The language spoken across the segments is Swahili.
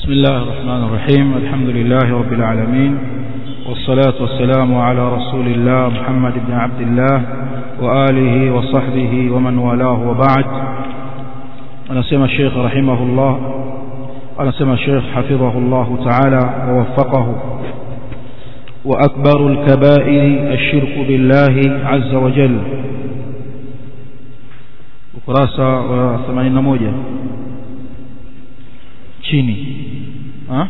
بسم الله الرحمن الرحيم الحمد لله رب العالمين والصلاة والسلام على رسول الله محمد بن عبد الله وآله وصحبه ومن والاه وبعد أنا سمى الشيخ رحمه الله أنا سمى الشيخ حفظه الله تعالى ووفقه وأكبر الكبائر الشرك بالله عز وجل ukurasa wa 81 chini ha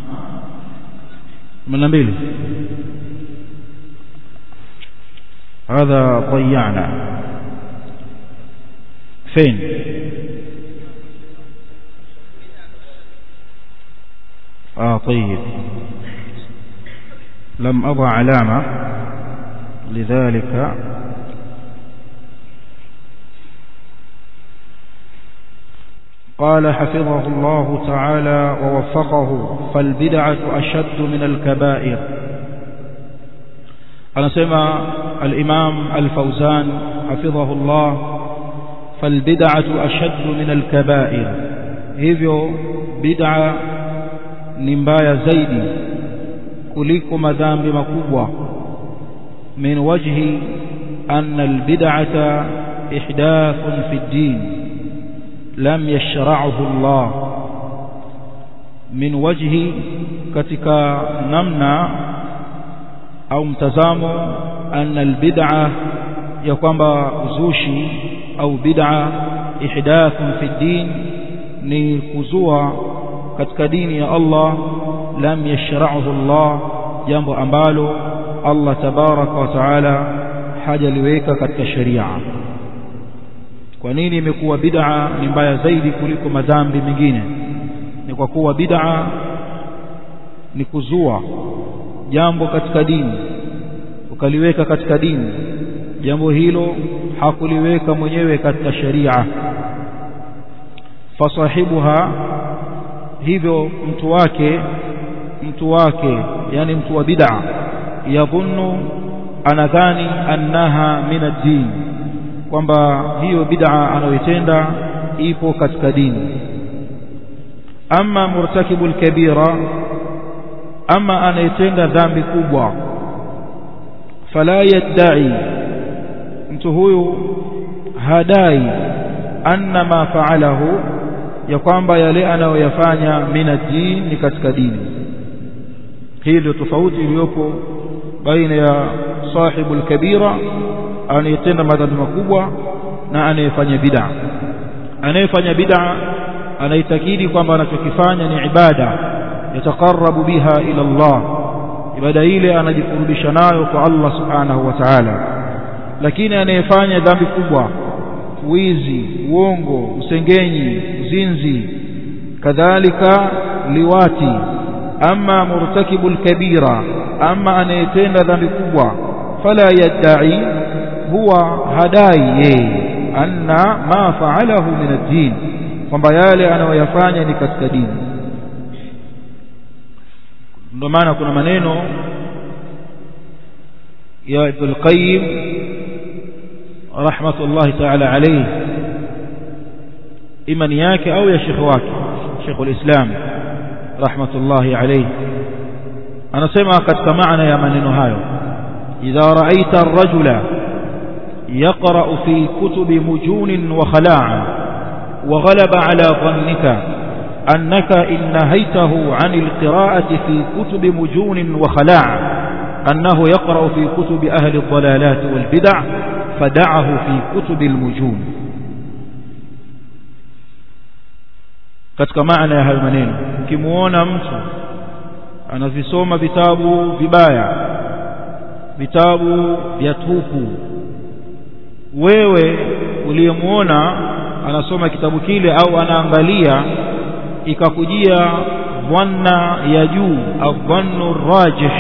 82 هذا ضيعنا فين اه طيب لم اضع علامه لذلك قال حفظه الله تعالى ووفقه فالبدعة أشد من الكبائر أنا سمع الإمام الفوزان حفظه الله فالبدعة أشد من الكبائر hivyo bid'a ni mbaya zaidi kuliko madhambi makubwa min wajhi anna albid'ata ihdathun fi ddin lam yashra'uhu Allah min wajhi katika namna au mtazamo anna albid'a ya kwamba uzushi au bid'a ihdathun fi din ni kuzua katika dini ya Allah lam yashra'uhu Allah jambo ambalo Allah tabaraka wa taala hajaliweka katika sharia kwa nini imekuwa bid'a ni mbaya zaidi kuliko madhambi mengine ni kwa kuwa bid'a ni kuzua jambo katika dini ukaliweka katika dini jambo hilo hakuliweka mwenyewe katika sharia fasahibuha hivyo mtu wake mtu wake yani mtu wa bid'a yadhunnu anadhani annaha min ad-din kwamba hiyo bid'a anayoitenda ipo katika dini ama murtakibul kabira ama anayetenda dhambi kubwa fala yadda'i mtu huyu hadai anna ma fa'alahu ya kwamba yale anayoyafanya min ad-din ni katika dini hii ndio tofauti iliyopo baina ya sahibul kabira anayetenda madhambi makubwa na anayefanya bid'a anayefanya bid'a anaitakidi kwamba anachokifanya ni ibada yataqarrabu biha ila Allah ibada ile anajikurubisha nayo kwa Allah subhanahu wa ta'ala lakini anayefanya dhambi kubwa wizi uongo usengenyi uzinzi kadhalika liwati ama murtakibul kabira ama anayetenda dhambi kubwa fala yadda'i huwa hadai yeye anna ma fa'alahu min ad-din kwamba yale anayoyafanya ni katika dini ndio maana kuna maneno ya Ibn al-Qayyim rahmatullahi ta'ala alayhi imani yake au ya shekhi wake Sheikh al-Islam rahmatullahi alayhi anasema katika maana ya maneno hayo idha ra'aita ar-rajula يقرأ في كتب مجون وخلاع وغلب على ظنك أنك إن نهيته عن القراءة في كتب مجون وخلاع أنه يقرأ في كتب أهل الضلالات والبدع فدعه في كتب المجون katika maana ya hayo maneno ukimuona mtu anavisoma vitabu vibaya vitabu vya tupu wewe uliyemuona anasoma kitabu kile au anaangalia ikakujia dhanna ya juu adhannu rajih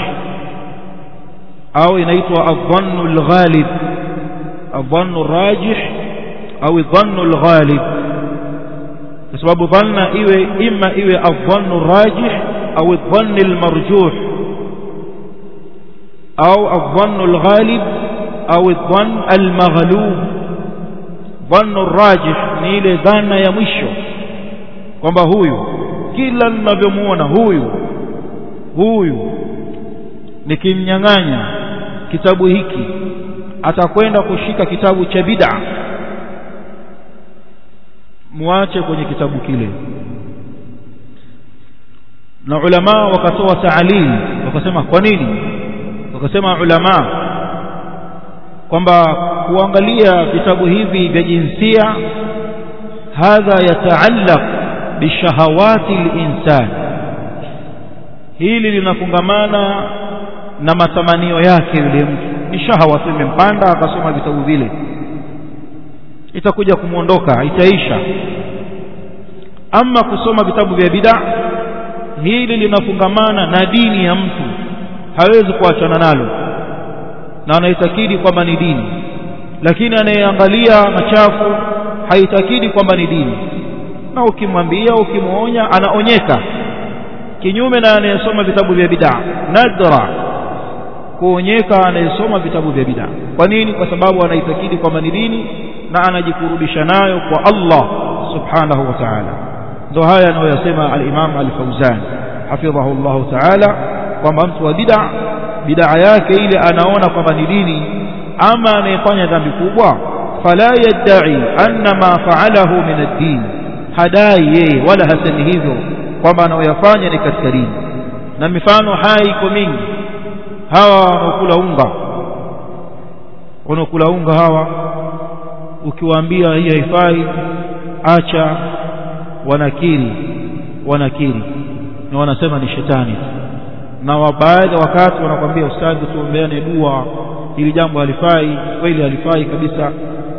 au inaitwa adhannu alghalib adhannu rajih au dhannu alghalib kwa sababu dhanna iwe imma iwe adhannu rajih au dhanni almarjuh au adhannu alghalib au dhann almaghlub dhannu rajih ni ile dhana ya mwisho kwamba huyu kila ninavyomuona huyu huyu nikimnyang'anya kitabu hiki atakwenda kushika kitabu cha bid'a muache kwenye kitabu kile na ulama wakatoa taalil wakasema kwa nini wakasema ulama kwamba kuangalia vitabu hivi vya jinsia hadha yataallaq bishahawati linsan hili linafungamana na matamanio yake yule mtu ni shahawa tu imempanda akasoma vitabu vile itakuja kumwondoka itaisha ama kusoma vitabu vya bid'a hili linafungamana na dini ya mtu hawezi kuachana nalo na anaitakidi kwamba ni dini lakini anayeangalia machafu haitakidi kwamba ni dini na ukimwambia ukimwonya anaonyeka kinyume na anayesoma vitabu vya bid'a nadra kuonyeka anayesoma vitabu vya bid'a kwa nini kwa sababu anaitakidi kwamba ni dini na anajikurubisha nayo kwa Allah subhanahu wa ta'ala ndio haya anayoyasema al-Imam al-Fauzan hafidhahu Allah ta'ala kwamba mtu wa bid'a bid'a yake ile anaona kwamba ni dini ama anayefanya dhambi kubwa fala yadda'i anna ma fa'alahu min ad-din hadai yeye wala hasemi hivyo kwamba anayoyafanya ni katika dini na mifano hai iko mingi hawa wanaokula unga wanaokula unga hawa ukiwaambia hii haifai acha wanakiri wanakiri na wanasema ni shetani na baadhi wakati wanakwambia ustadhi tuombeane dua ili jambo halifai kweli halifai kabisa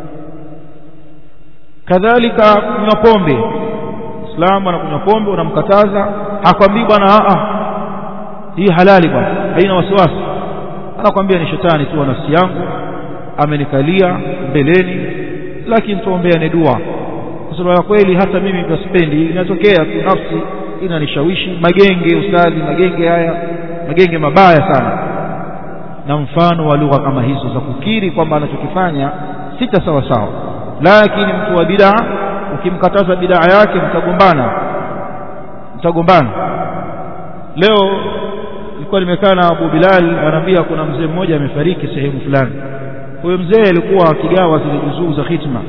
kadhalika kunywa pombe Muislamu anakunywa pombe unamkataza hakwambii bwana a hii halali bwana haina wasiwasi anakwambia ni shetani tu wa nafsi yangu amenikalia mbeleni lakini tuombeane dua kwa sababu ya kweli hata mimi nasipendi inatokea tu nafsi inanishawishi magenge ustadhi magenge haya magenge mabaya sana na mfano wa lugha kama hizo za kukiri kwamba anachokifanya sita sawa sawa lakini mtu wa bid'a ukimkataza bid'a yake mtagombana mtagombana leo nilikuwa nimekaa na Abu Bilal anaambia kuna mzee mmoja amefariki sehemu fulani huyo mzee alikuwa akigawa zile juzuu za khitma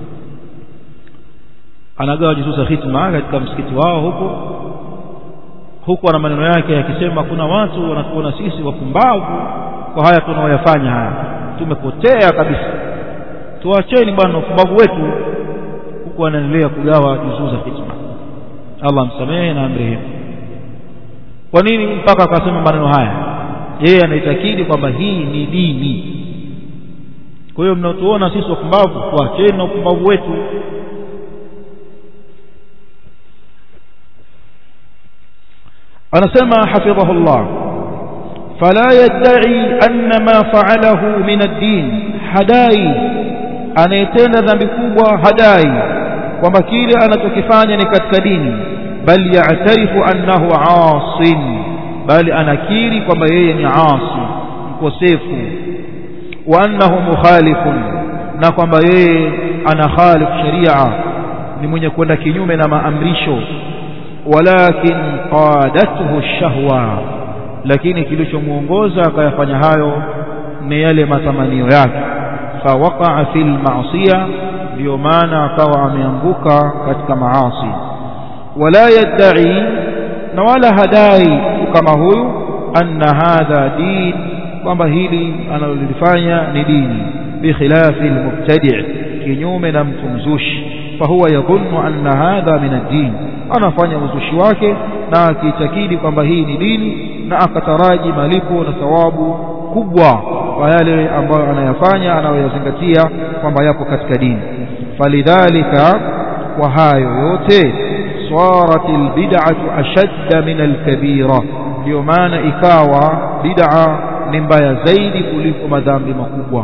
anagawa juzuu za khitma katika msikiti wao huko huko ana maneno yake yakisema kuna watu wanatuona sisi wapumbavu kwa haya tunaoyafanya haya tumepotea kabisa tuacheni bwana upumbavu wetu huku anaendelea kugawa juzuu za khitma Allah msamehe na amrehemu kwa nini mpaka akasema maneno haya yeye anaitakidi kwamba hii ni dini kwa hiyo mnatuona sisi wapumbavu tuacheni na upumbavu wetu anasema hafidhahullah fala yadda'i anna ma fa'alahu min ad-din hadai anayetenda dhambi kubwa hadai kwamba kile anachokifanya ni katika dini bal ya'tarifu annahu 'asin bali anakiri kwamba yeye ni 'asi mkosefu wa annahu mukhalifun na kwamba yeye ana khalif sharia ni mwenye kwenda kinyume na maamrisho walakin qadathu shahwa lakini kilichomuongoza akayafanya hayo ni yale matamanio yake fawaqa'a fil ma'siyah ndio maana akawa ameanguka katika maasi wala yadda'i na wala hadai kama huyu anna hadha din kwamba hili analolifanya ni dini bikhilafi almubtadi' kinyume na mtu mzushi fahuwa yadhunnu anna hadha min ad-din anafanya uzushi wake na akiitakidi kwamba hii ni dini na akataraji malipo na thawabu kubwa kwa yale ambayo anayafanya anayoyazingatia kwamba yapo katika dini falidhalika kwa hayo yote صارت البدعة أشد من الكبيرة ndio maana ikawa bid'a ni mbaya zaidi kuliko madhambi makubwa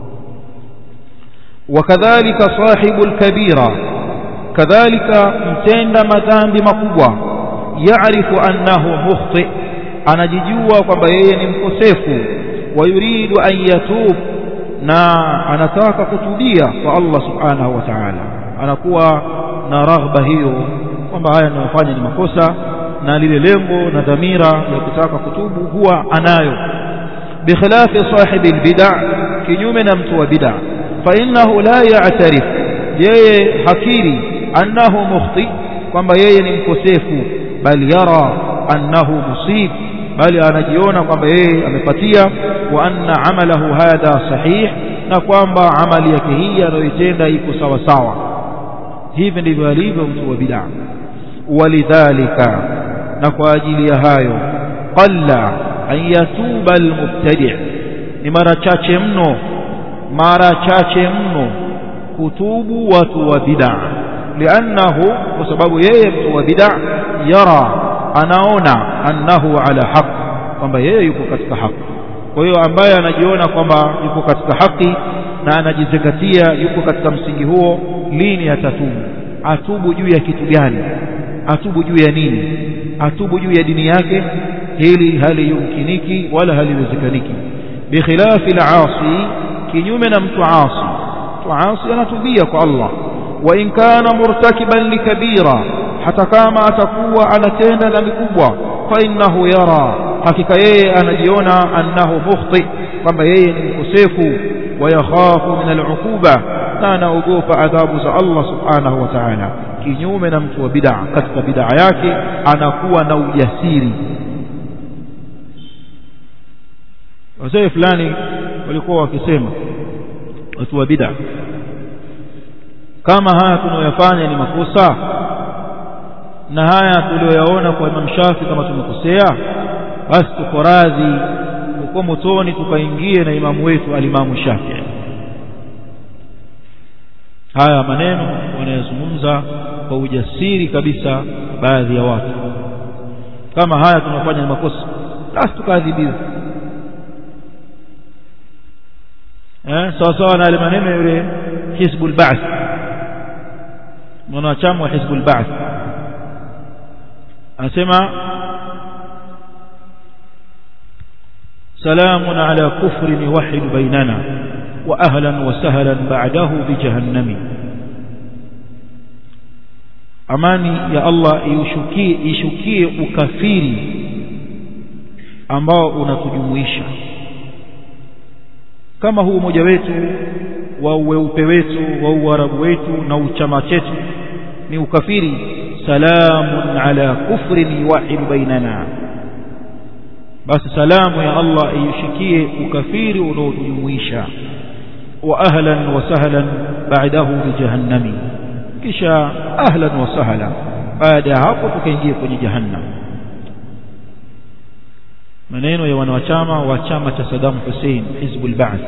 wakadhalika sahibu alkabira kadhalika mtenda madhambi makubwa yaarifu annahu mukhti anajijua kwamba yeye ni mkosefu wayuridu an yatub na anataka kutubia kwa Allah subhanahu wa ta'ala anakuwa na raghba hiyo kwamba haya ninayofanya ni makosa na lile lengo na dhamira ya kutaka kutubu huwa anayo bikhilafi sahibi albid'a kinyume na mtu wa bid'a fa innahu la ya'tarif yeye hakiri annahu mukhti kwamba yeye ni mkosefu bali yara annahu musib bali anajiona kwamba yeye amepatia wa anna amalahu hadha sahih na kwamba amali yake hii anayoitenda iko sawa sawa hivi ndivyo alivyo mtu wa bid'a walidhalika na kwa ajili ya hayo qalla an yatuba almubtadi' ni mara chache mno mara chache mno kutubu watu wa bid'a liannahu kwa sababu yeye mtu wa bid'a yara anaona annahu ala haq kwamba yeye yuko katika haki kwa hiyo ambaye anajiona kwamba yuko katika haki na anajizingatia yuko katika msingi huo lini atatubu atubu juu ya kitu gani atubu juu ya nini atubu juu ya dini yake hili haliyumkiniki wala haliwezekaniki bikhilafi al-asi kinyume na mtu asi mtu asi anatubia kwa Allah wa in kana murtakiban likabira hata kama atakuwa anatenda dhambi kubwa fa innahu yara hakika yeye anajiona annahu mukhti kwamba yeye ni mkosefu wa yakhafu min al-uquba na anaogopa adhabu za Allah subhanahu wa ta'ala kinyume na mtu wa bid'a katika bid'a yake anakuwa na ujasiri wazee fulani walikuwa wakisema watu wa bid'a kama haya tunayoyafanya ni makosa na haya tuliyoyaona kwa Imam Shafi kama tumekosea basi tuko radhi uko motoni tukaingie na imamu wetu alimamu Shafi haya maneno wanayozungumza kwa ujasiri kabisa baadhi ya watu kama haya tunafanya ni makosa basi tukaadhibiwa eh sawa sawa na maneno yule Hizbul Ba'th mwanachama wa Hizbul Ba'th anasema سلام على كفر يوحد بيننا وأهلا وسهلا بعده بجهنم amani ya Allah ishukie ishukie ukafiri ambao unatujumuisha kama huu umoja wetu wa uweupe wetu wa uarabu wetu na uchama chetu ni ukafiri salamun ala kufrin yuwahidu bainana basi salamu ya Allah ishukie ukafiri unaotujumuisha wa ahlan wa sahlan ba'dahu bi jahannami kisha ahlan wa sahla baada ya hapo tukaingia kwenye jahannam maneno ya wanachama wa chama cha Saddam Hussein Hizbul Ba'th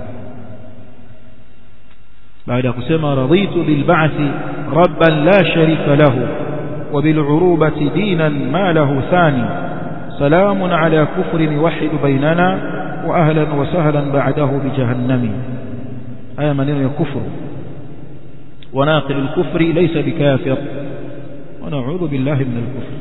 baada ya kusema raditu bil ba'thi rabban la sharika lahu wa bil urubati dinan ma lahu thani salamun ala kufrin yuwahhid bainana wa ahlan wa sahlan ba'dahu bi jahannami haya maneno ya kufru وناقل الكفر ليس بكافر ونعوذ بالله من الكفر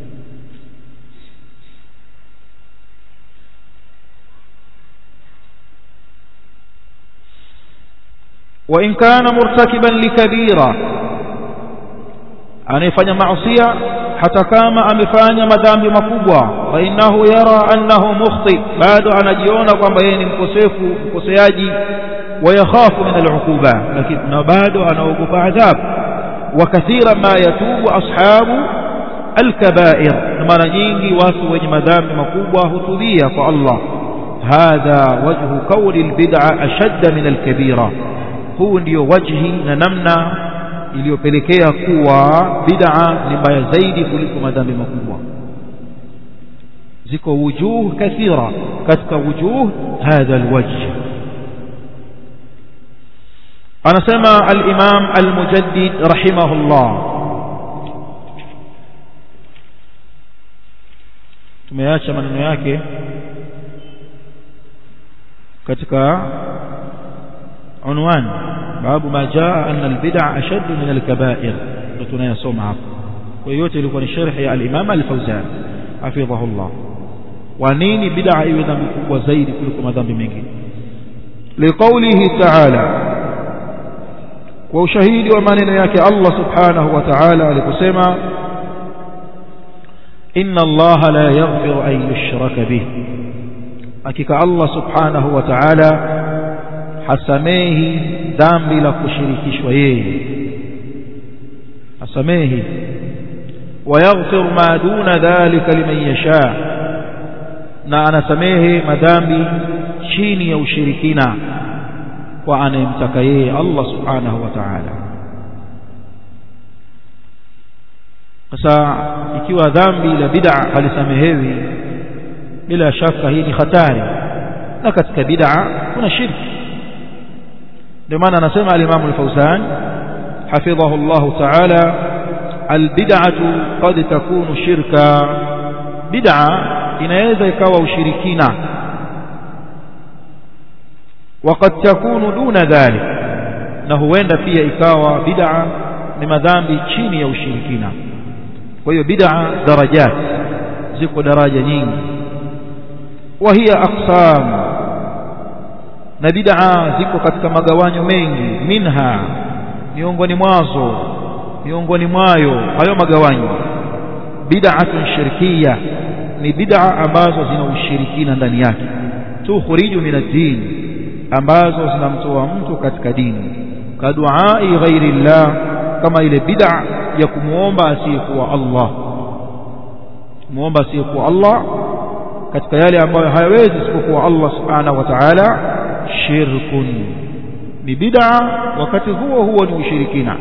وإن كان مرتكبا لكبيرة anayefanya maasiya hata kama amefanya madhambi makubwa fa innahu yara annahu mukhti bado anajiona kwamba yeye ni mkosefu mkoseaji ويخاف من العقوبة لكن نبادو أنا وقف عذاب وكثيرا ما يتوب أصحاب الكبائر مرة nyingi watu wenye madhambi makubwa hutubia kwa Allah hadha wajhu kauli albid'a ashadda min alkabira huu ndio wajhi na namna iliyopelekea kuwa bid'a ni mbaya zaidi kuliko madhambi makubwa ziko wujuh kathira katika wujuh hadha alwajh anasema al-Imam al-Mujaddid rahimahullah tumeacha maneno yake katika unwan babu ma jaa anna al-bid'a ashad min al-kaba'ir tunayasoma hapa kwa yote ilikuwa ni sharh ya al-Imam al-Fawzan hafidhahullah wa nini bid'a iwe dhambi kubwa zaidi kuliko madhambi mengine liqaulihi ta'ala kwa ushahidi wa maneno yake Allah subhanahu wa ta'ala aliposema inna Allah la yaghfiru an yushraka bih hakika Allah subhanahu wa ta'ala hasamehi dhambi la kushirikishwa yeye hasamehi ويغفر ما دون ذلك لمن يشاء na anasamehe madhambi chini ya ushirikina kwa anayemtaka yeye Allah subhanahu wa ta'ala sasa ikiwa dhambi la bid'a halisamehewi bila shaka hii ni hatari na katika bid'a kuna shirki ndio maana anasema al-Imam al-Fawzan hafidhahu Allah ta'ala albid'atu qad takunu shirka bid'a inaweza ikawa ushirikina وقد تكون دون ذلك na huenda pia ikawa bid'a ni madhambi chini ya ushirikina kwa hiyo bid'a darajat ziko daraja nyingi wa hiya aqsam na bid'a ziko katika magawanyo mengi minha miongoni mwazo miongoni mwayo hayo magawanyo bid'atun shirkiyya ni bid'a ambazo zina ushirikina ndani yake tukhriju min ad-din ambazo zinamtoa mtu katika dini kaduai ghairi llah kama ile bid'a ya kumuomba asiyekuwa Allah muomba asiyekuwa Allah katika yale ambayo hayawezi isipokuwa Allah subhanahu wa ta'ala shirkun ni bid'a wakati huo huo ni ushirikina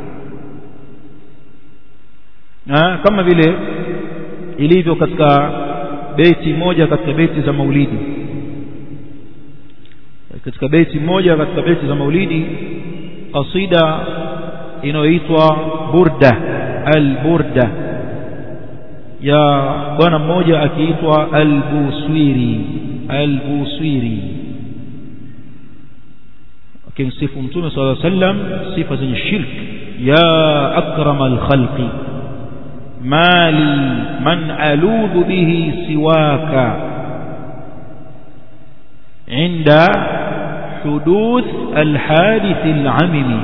na kama vile ilivyo katika beti moja katika beti za maulidi katika beti moja katika beti za maulidi qasida inayoitwa burda al-burda ya bwana mmoja akiitwa al-buswiri al-buswiri akimsifu mtume sallallahu alaihi wasallam sifa zenye shirk ya akrama al-khalqi mali man aludhu bihi siwaka عند حدوث الحادث العمم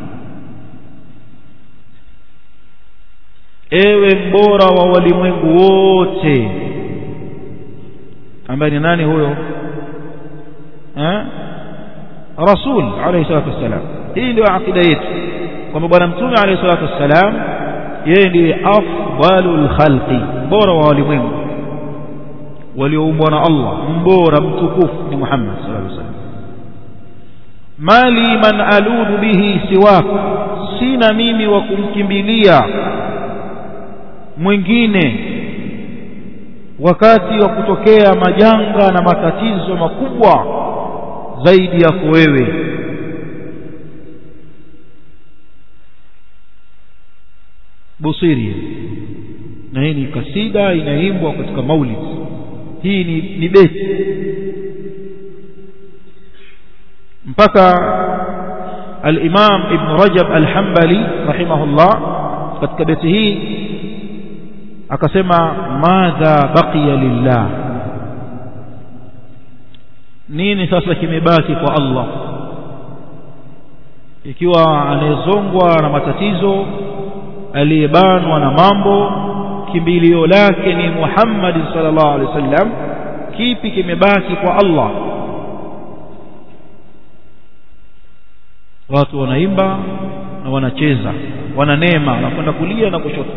ewe mbora wa walimwengu wote ambaye ni nani huyo eh rasul alayhi salatu wassalam hii ndio akida yetu kwamba bwana mtume alayhi salatu wassalam yeye ndiye afdalul khalqi bora wa walimwengu walioumbwa na Allah mbora mtukufu ni Muhammad sallallahu alaihi wasallam mali man aludu bihi siwak sina mimi wa kumkimbilia mwingine wakati wa kutokea majanga na matatizo makubwa zaidi yako wewe busiri na hii ni kasida inaimbwa katika maulid hii ni, ni beti mpaka al-Imam Ibn Rajab al-Hanbali rahimahullah katika beti hii akasema madha baqiya lillah nini sasa kimebaki kwa Allah ikiwa anayezongwa na matatizo aliyebanwa na mambo kimbilio lake ni Muhammad sallallahu alaihi wasallam kipi kimebaki kwa Allah watu wanaimba na wanacheza wananema wanakwenda kulia na kushoto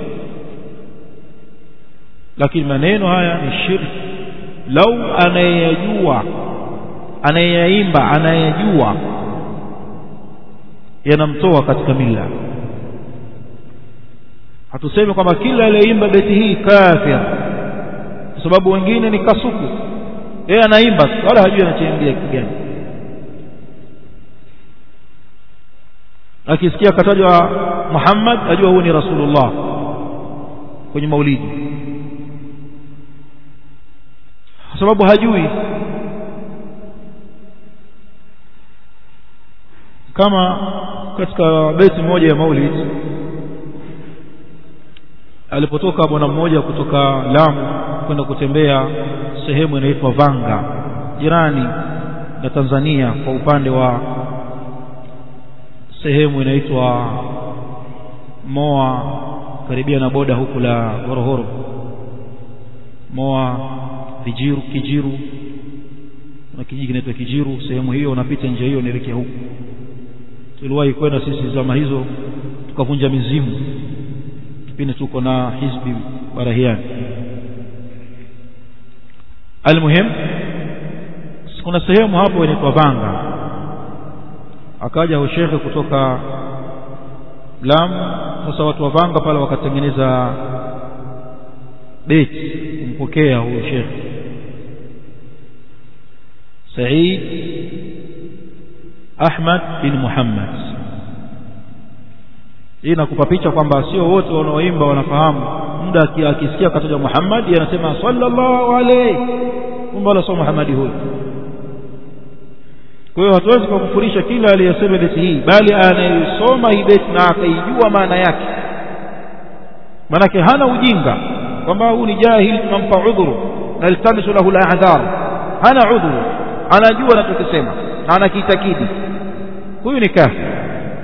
lakini maneno haya ni shirki lau anayejua anayeyaimba anayejua yanamtoa katika mila hatusemi kwamba kila aliyeimba beti hii kafir kwa sababu wengine ni kasuku yeye anaimba wala hajui anachaimbia kitu gani akisikia katajwa Muhammad ajua huyu ni Rasulullah kwenye maulidi kwa sababu hajui kama katika beti moja ya maulid alipotoka bwana mmoja kutoka Lamu kwenda kutembea sehemu inaitwa Vanga jirani na Tanzania kwa upande wa sehemu inaitwa Moa karibia na boda huku la Horohoro Moa Vijiru Kijiru na kijiji kinaitwa Kijiru sehemu hiyo unapita njia hiyo unaelekea huku tuliwahi kwenda sisi zama hizo tukavunja mizimu kipindi tuko na hizbi barahiani almuhim kuna sehemu hapo inaitwa Vanga akaja shekhe kutoka Lamu sasa watu wa Vanga pale wakatengeneza beti kumpokea huyo shekhe Said Ahmad bin Muhammad hii nakupa picha kwamba sio wote wanaoimba wanafahamu muda akisikia kataja Muhammad anasema sallallahu alayhi kumbe wala sio Muhammad huyo kwa hiyo hatuwezi kukufurisha kila aliyesema beti hii bali anayesoma hii beti na akaijua maana yake manake hana ujinga kwamba huu ni jahili tunampa udhuru na iltamisu lahu al-a'dhar hana udhuru anajua anachokisema na anakiitakidi huyu ni kafir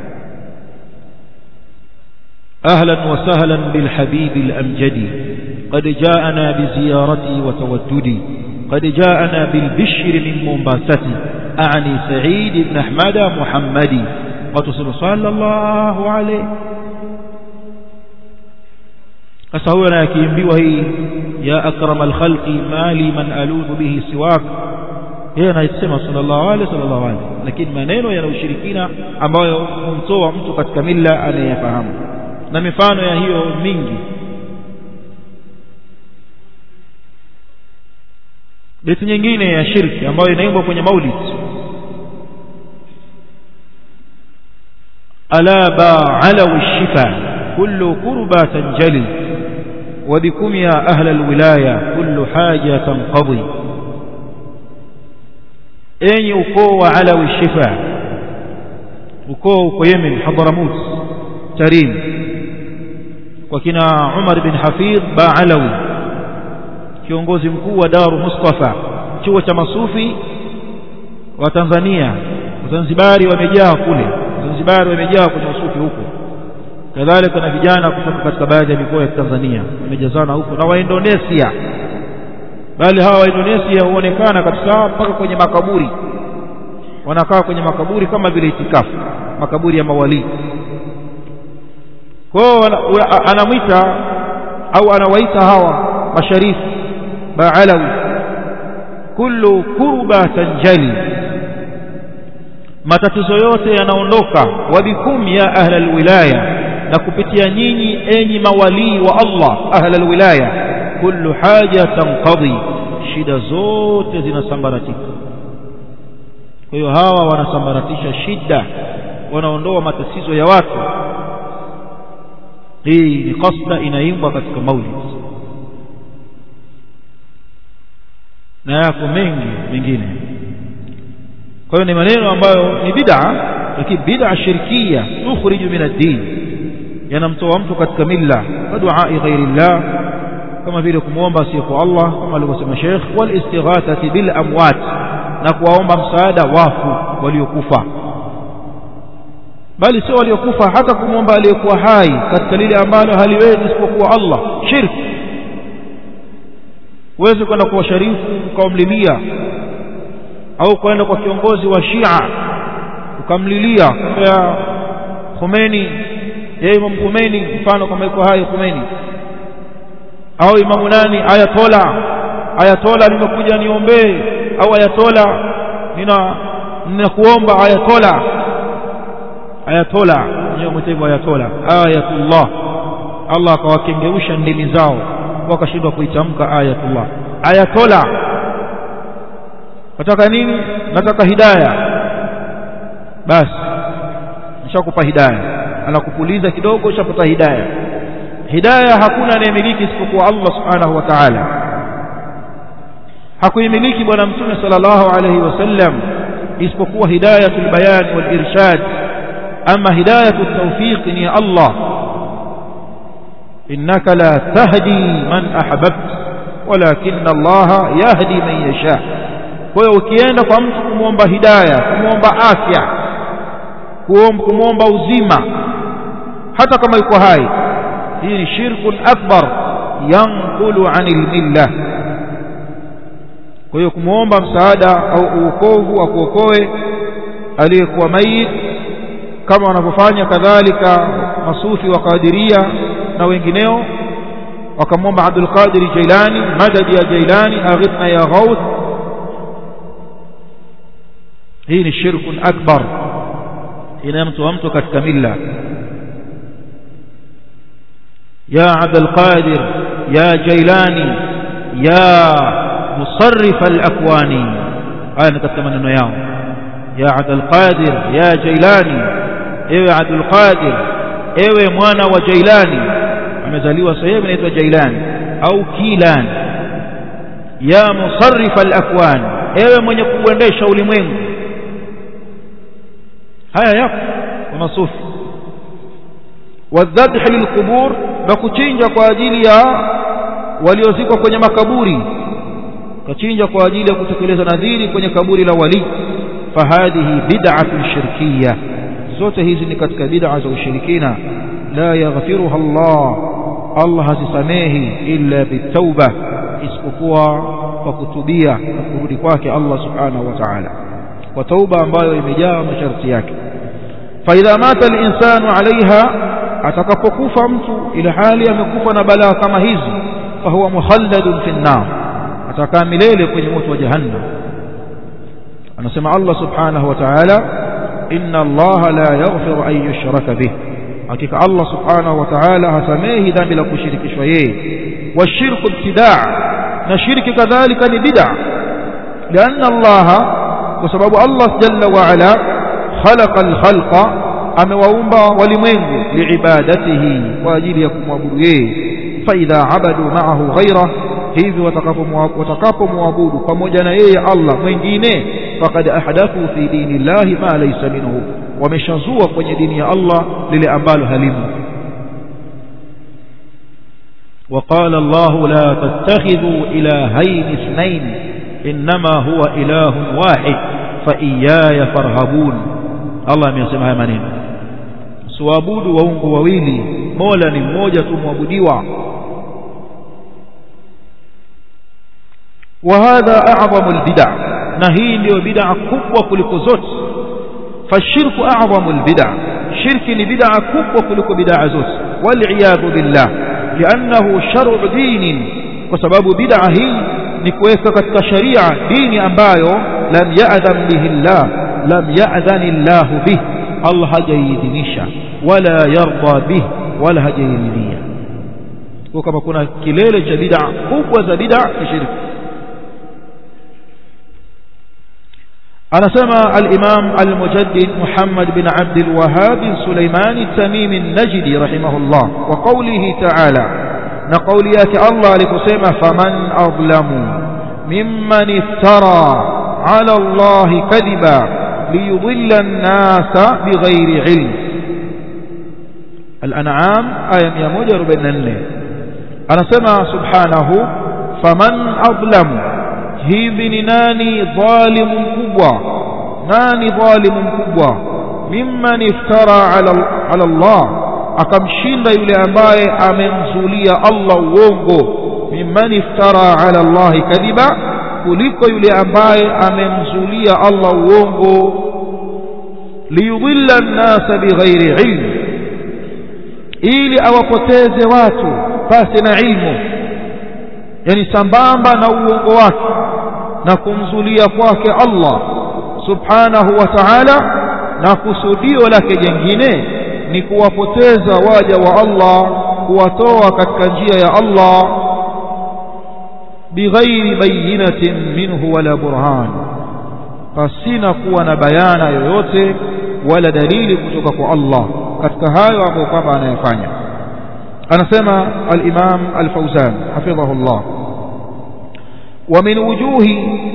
أهلا وسهلا بالحبيب الأمجد قد جاءنا بزيارتي وتوددي قد جاءنا بالبشر من مومباستي أعني سعيد بن أحمد محمدي وتصل صلى الله عليه أسهونا يكيمبي وهي يا أكرم الخلق ما لي من ألوذ به سواك yeye anaisema sallallahu alaihi sallallahu alaihi lakini maneno yana ushirikina ambayo humtoa mtu katika mila anayefahamu na mifano ya hiyo mingi beti nyingine ya shirki ambayo inaimbwa kwenye maulid ala ba'ala shifa kullu kurba tanjali وبكم يا أهل الولاية كل حاجة تنقضي enyi ukoo wa alawi shifa ukoo uko Yemen Hadramut Tarim kwa kina Umar bin Hafidh Baalawi kiongozi mkuu wa Daru Mustafa chuo cha masufi wa Tanzania Wazanzibari wamejaa kule Wazanzibari wamejaa kwenye usufi huko kadhalika na vijana kutoka katika baadhi ya mikoa ya Tanzania wamejazana huko na wa Indonesia bali hawa wa Indonesia huonekana kabisa mpaka kwenye makaburi wanakaa kwenye makaburi kama vile itikafu makaburi ya mawali kwao anamwita au anawaita hawa masharifu baalawi kullu kurba tanjali matatizo yote yanaondoka wabikum ya ahla alwilaya na kupitia nyinyi enyi mawalii wa Allah ahla alwilaya kullu haja tanqadhi shida zote zinasambaratika kwa hiyo hawa wanasambaratisha shida wanaondoa matatizo ya watu hii ni qasda inaimbwa katika maulid na yako mengi mengine kwa hiyo ni maneno ambayo ni bid'a lakini bid'a shirkia tukhriju min ad-din yanamtoa mtu katika milla wa du'a ghairillah kama vile kumwomba asiyekuwa Allah kama alivyosema Sheikh wal istighathati bil amwat na kuwaomba msaada wafu waliokufa bali sio waliokufa hata kumwomba aliyekuwa hai katika lile ambalo haliwezi isipokuwa Allah shirk huwezi kwenda kwa sharifu ukamlilia au kwenda kwa kiongozi wa Shia ukamlilia ya Khomeini ya Imam Khomeini mfano kama yuko hai Khomeini au imamu nani ayatola ayatola nimekuja niombee au ayatola nina ninakuomba ayatola ayatola ndio mtego ayatola ayatullah Allah akawakengeusha ndimi zao wakashindwa kuitamka ayatullah ayatola nataka nini nataka hidayah basi nishakupa hidayah anakupuliza kidogo ushapata hidayah hidayah hakuna anayemiliki isipokuwa Allah subhanahu wa ta'ala hakuimiliki bwana mtume sallallahu alayhi wasallam isipokuwa hidayatul bayan wal irshad ama hidayatut tawfiq ni Allah innaka la tahdi man ahbabta walakinna Allah yahdi man yasha kwa hiyo ukienda kwa mtu kumwomba hidayah kumwomba afya kumwomba uzima hata kama yuko hai hii ni shirkun akbar yanqulu anil milla kwa hiyo kumwomba msaada au uokovu akuokoe aliyekuwa mayit kama wanavyofanya kadhalika masufi wa Qadiria na wengineo wakamwomba Abdul Qadir Jailani madadi ya Jailani aghithna ya Ghauth hii ni shirkun akbar inayomtoa mtu katika milla ya Abdul Qadir ya Jailani ya musarrif al-akwani haya ni katika maneno yao ya Abdul Qadir ya Jailani ewe Abdul Qadir ewe mwana wa Jailani amezaliwa sehemu inaitwa Jailani au Kilani ya musarrif al-akwan ewe mwenye kuendesha ulimwengu haya yapo kwa masufi wadhabh lilqubur na kuchinja kwa ajili ya waliozikwa kwenye makaburi kachinja kwa ajili ya kutekeleza nadhiri kwenye kaburi la wali fahadhihi bid'atun shirkiyya zote hizi ni katika bid'a za ushirikina la yaghfiruha Allah Allah hazisamehi illa bitauba isipokuwa kwa kutubia na kurudi kwake Allah subhanahu wa ta'ala kwa tauba ambayo imejaa masharti yake fa idha mata al-insanu 'alayha atakapokufa mtu ila hali amekufa na balaa kama hizi fa huwa mukhalladun fi an-nar atakaa milele kwenye moto wa jahannam anasema Allah subhanahu wa ta'ala inna Allah la yaghfiru an yushraka bih hakika Allah subhanahu wa ta'ala hasamehi dhambi la kushirikishwa yeye washirku ibtidaa na shirki kadhalika ni bid'a لأن الله وسبب الله جل وعلا خلق الخلق amewaumba walimwengu liibadatihi kwa ajili ya kumwabudu yeye faidha abadu ma'ahu ghaira hivi watakapomwabudu pamoja na yeye Allah mwingine faqad ahdathu fi dinillahi ma laysa minhu wameshazua kwenye dini ya Allah lile ambalo halimo وقال الله لا تتخذوا إلهين اثنين إنما هو إله واحد فإياي فارهبون الله ameyasema haya maneno suabudu waungu wawili mola ni mmoja tu mwabudiwa وهذا أعظم البدع نهي ndio bid'a kubwa kuliko zote fashirku a'zamu albid'a shirki ni bid'a kubwa kuliko bid'a zote wal billah لأنه شرع دين وسبب بدعة hii ni kuweka katika sharia dini ambayo lam ya'dhan bihi Allah lam ya'dhan Allah bih Allah hajaidhinisha wala yarda bih wala hajairidhia kwa kama kuna kilele cha bid'a kubwa za bid'a ni shirki anasema al-Imam al-Mujaddid Muhammad bin Abd al-Wahhab Sulaiman at-Tamimi an-Najdi rahimahullah wa qawlihi ta'ala na qawli yake Allah aliposema faman adlamu mimman iftara ala Allah kadhiba liyudilla an-nasa bighairi ilm al-An'am aya 144 anasema subhanahu faman adlamu hivi ni nani dhalimu mkubwa nani dhalimu mkubwa mimman iftara ala, ala Allah akamshinda yule ambaye amemzulia Allah uongo mimman iftara ala Allah kadhiba kuliko yule ambaye amemzulia Allah uongo liyudilla an-nasa bighairi ilm ili awapoteze watu pasi na ilmu yani sambamba na uongo wake na kumzulia kwake Allah subhanahu wa ta'ala na kusudio lake jengine ni kuwapoteza waja wa Allah kuwatoa katika njia ya Allah bighairi bayinatin minhu wala burhan pasina kuwa na bayana yoyote wala dalili kutoka kwa Allah katika hayo ambayo kwamba anayafanya anasema al-Imam al-Fawzan hafidhahu Allah ومن وجوه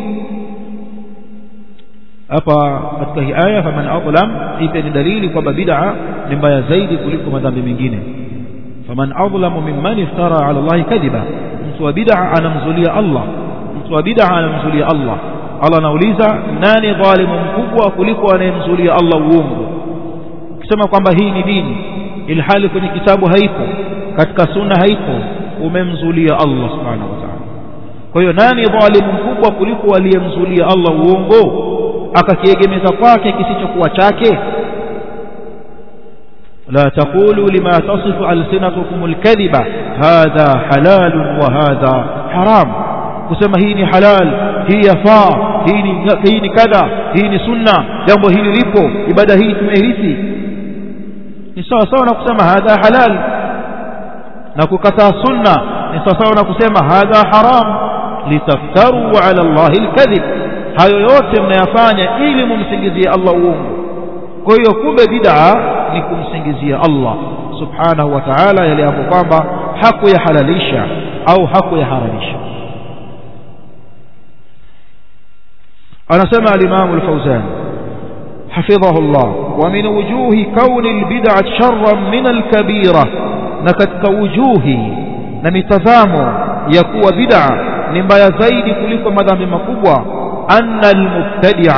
hapa katika hii aya faman adlam hii ni dalili kwamba bid'a ni mbaya zaidi kuliko madhambi mengine faman adlamu mimman iftara ala Allah kadhiba mtu wa bid'a anamzulia Allah mtu wa bid'a anamzulia Allah Allah anauliza nani dhalimu mkubwa kuliko anayemzulia Allah uongo kusema kwamba hii ni dini ilhali kwenye kitabu haipo katika sunna haipo umemzulia Allah subhanahu wa ta'ala kwa hiyo nani dhalimu mkubwa kuliko aliyemzulia Allah uongo akakiegemeza kwake kisichokuwa chake لا تقولوا لما تصف ألسنتكم الكذبة هذا حلال وهذا حرام kusema hii ni halal hii yafaa hii ni hii ni kadha hii ni sunna jambo hili lipo ibada hii tumehisi ni sawa sawa na kusema hadha halal na kukataa sunna ni sawa sawa na kusema hadha haram litaftaru ala allahi alkadhib hayo yote mnayafanya ili mumsingizie Allah uongo kwa hiyo kumbe bid'a ni kumsingizia Allah subhanahu wa ta'ala yale ambayo kwamba hakuyahalalisha au hakuyaharamisha anasema al-Imam al-Fawzan حفظه الله ومن وجوه كون البدعة شرا من الكبيرة نكتك وجوه نمتزامو يكوى بدعة نمبايا زيد كلكم مدام مكوى أن المبتدع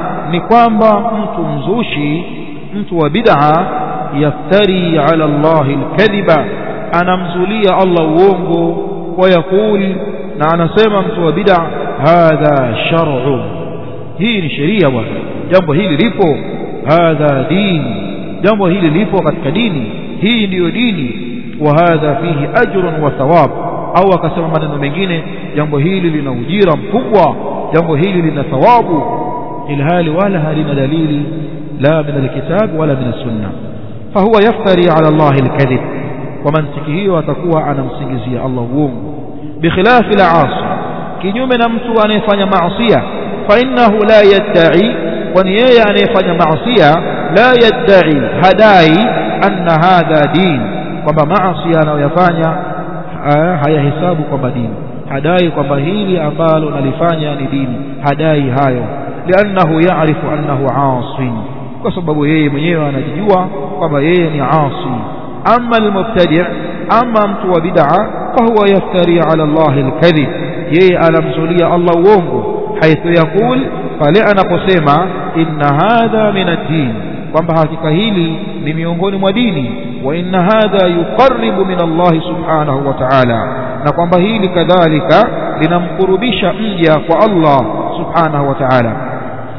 نقام mtu mzushi mtu wa bid'a yaftari ala Allah alkadhiba anamzulia Allah uongo kwa yakul na anasema mtu wa bid'a hadha shar'u hii ni sheria bwana jambo hili lipo hadha dini jambo hili lipo katika dini hii ndiyo dini wa hadha fihi ajrun wa thawab au akasema maneno mengine jambo hili lina ujira mkubwa jambo hili lina thawabu ilhali wala halina dalili لا من الكتاب ولا من السنة فهو يفتري على الله الكذب ومن سكيه وتكوى أنا مسنجزي الله ووم بخلاف العاصي kinyume na mtu anayefanya maasiya fainnahu la yaddai kwani yeye anayefanya maasiya la yaddai hadai anna hadha din kwamba maasiya anayoyafanya hayahesabu kwamba dini hadai kwamba hili ambalo nalifanya ni dini hadai hayo liannahu yarifu annahu asin kwa sababu yeye mwenyewe anajijua kwamba yeye ni asi ama almubtadi' ama mtu wa bid'a fahuwa yaftari ala Allah alkadhib yeye anamzulia Allah uongo haithu yakul pale anaposema inna hadha min ad-din kwamba hakika hili ni miongoni mwa dini wa inna hadha yuqarribu min Allah subhanahu wa ta'ala na kwamba hili kadhalika linamkurubisha mja kwa Allah subhanahu wa ta'ala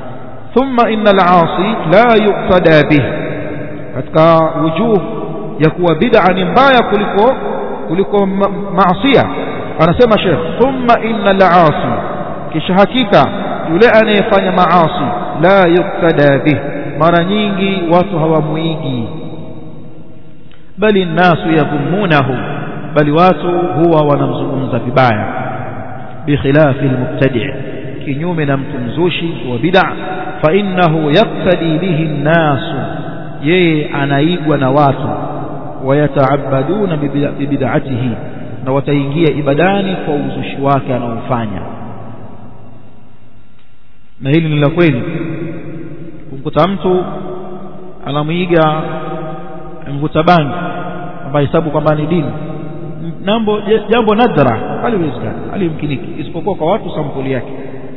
ثم إن العاصي لا يقتدى به katika wujuh ya kuwa bid'a ni mbaya kuliko kuliko maasiya anasema Sheikh thumma innal aasi kisha hakika yule anayefanya maasi la yuktada bih mara nyingi watu hawamuigi bali nasu yadhumunahu bali watu huwa wanamzungumza vibaya bikhilafi almubtadi' kinyume na mtu mzushi wa bid'a fa innahu yaktadi bihi nnasu yeye anaigwa na watu wayataabaduna bibid'atihi na wataingia ibadani kwa uzushi wake anaofanya na hili ni la kweli kumkuta mtu anamwiga mvuta bangi ambaye hesabu kwamba ni dini nambo jambo nadra haliwezekani halimkiniki isipokuwa kwa watu sampuli yake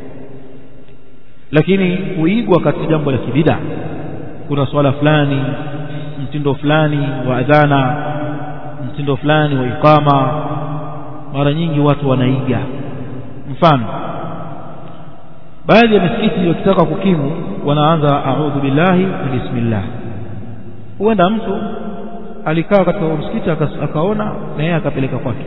lakini kuigwa katika jambo la kibida kuna swala fulani mtindo fulani wa adhana mtindo fulani wa ikama mara nyingi watu wanaiga mfano baadhi ya misikiti wakitaka kukimu wanaanza a'udhu billahi wa bismillah huenda mtu alikaa katika msikiti akaona na yeye akapeleka kwake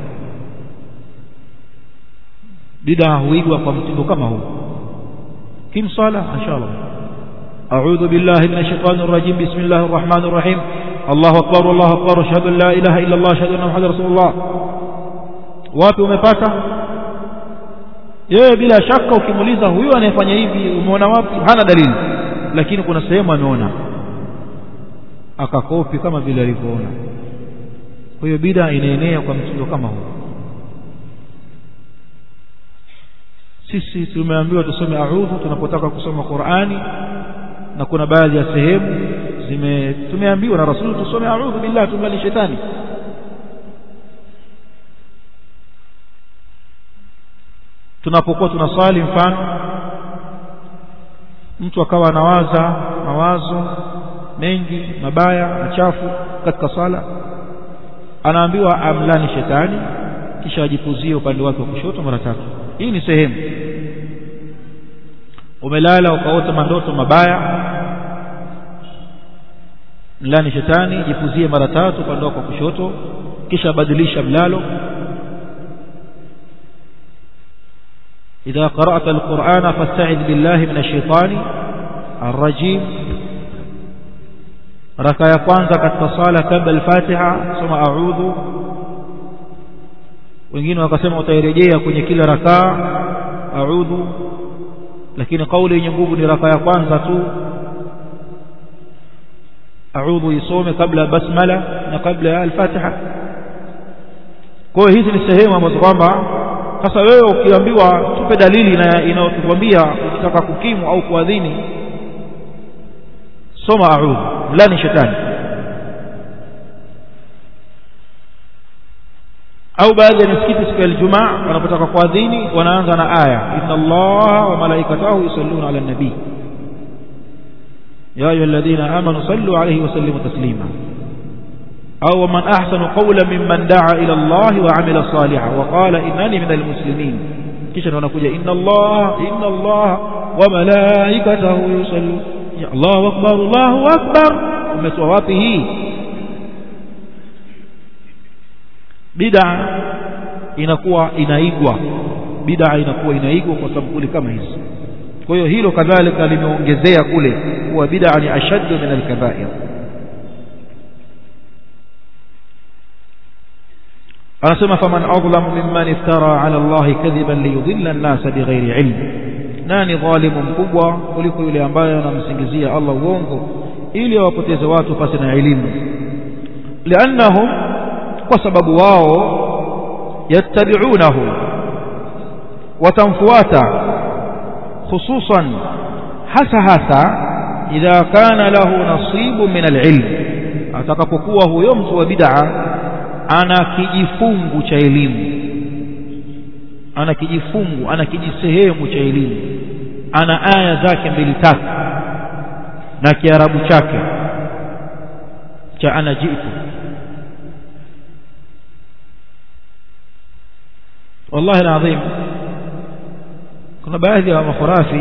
bid'a huigwa kwa mtindo kama huu kim sala inshallah أعوذ بالله من الشيطان الرجيم بسم الله الرحمن الرحيم الله أكبر الله أكبر أشهد أن لا إله إلا الله أشهد أن محمد رسول الله wapi umepata yeye bila shaka ukimuuliza huyu anayefanya hivi umeona wapi hana dalili lakini kuna sehemu ameona akakopi kama vile alivyoona kwa hiyo bida inaenea kwa mtindo kama huu sisi tumeambiwa tusome a'udhu tunapotaka kusoma Qur'ani na kuna baadhi ya sehemu zime tumeambiwa na Rasul tusome a'udhu billahi tumlani shetani tunapokuwa tunaswali mfano mtu akawa anawaza mawazo mengi mabaya machafu katika sala anaambiwa amlani shetani kisha ajipuzie upande wake wa kushoto mara tatu hii ni sehemu umelala ukaota mandoto mabaya mlani shetani jipuzie mara tatu upande wako wa kushoto kisha badilisha mlalo إذا قرأت القرآن فاستعذ بالله من الشيطان الرجيم ركع kwanza katika sala kabla al-Fatiha soma a'udhu wengine wakasema utairejea kwenye kila rakaa a'udhu lakini kauli yenye nguvu ni rakaa ya kwanza tu a'udhu isome kabla basmala na kabla al-Fatiha kwa hiyo hizi ni sehemu ambazo kwamba sasa wewe ukiambiwa tupe dalili inayotukwambia ukitaka kukimu au kuadhini soma a'udhu mlani shetani au baadhi ya misikiti siku ya Ijumaa wanapotaka kuadhini wanaanza na aya inna allaha wa malaikatahu yusalluna ala nabii ya ayyuhalladhina amanu sallu alayhi wa sallimu taslima أو ومن أحسن قولا ممن دعا إلى الله وعمل صالحا وقال إنني من المسلمين kisha wanakuja inna Allah inna Allah wa malaikatahu yusallu ya Allahu akbar Allahu akbar umetoa wapi hii bid'a inakuwa inaigwa bid'a inakuwa inaigwa kwa sababu kama hizi kwa hiyo hilo kadhalika limeongezea kule kuwa bid'a ni ashaddu min al-kaba'ir anasema faman adlamu mimman iftara ala Allah kadhiban liyudilla an-nas bighairi ilm nani dhalimu mkubwa kuliko yule ambaye anamsingizia Allah uongo ili awapoteze watu pasi na elimu liannahum kwa sababu wao yattabi'unahu watamfuata hususan hasa hasa idha kana lahu nasibu min al-ilm atakapokuwa huyo mtu wa bid'a ana kijifungu cha elimu ana kijifungu ana kijisehemu cha elimu ana aya zake mbili tatu na kiarabu chake cha ana jitu wallahi alazim kuna baadhi ya makhurafi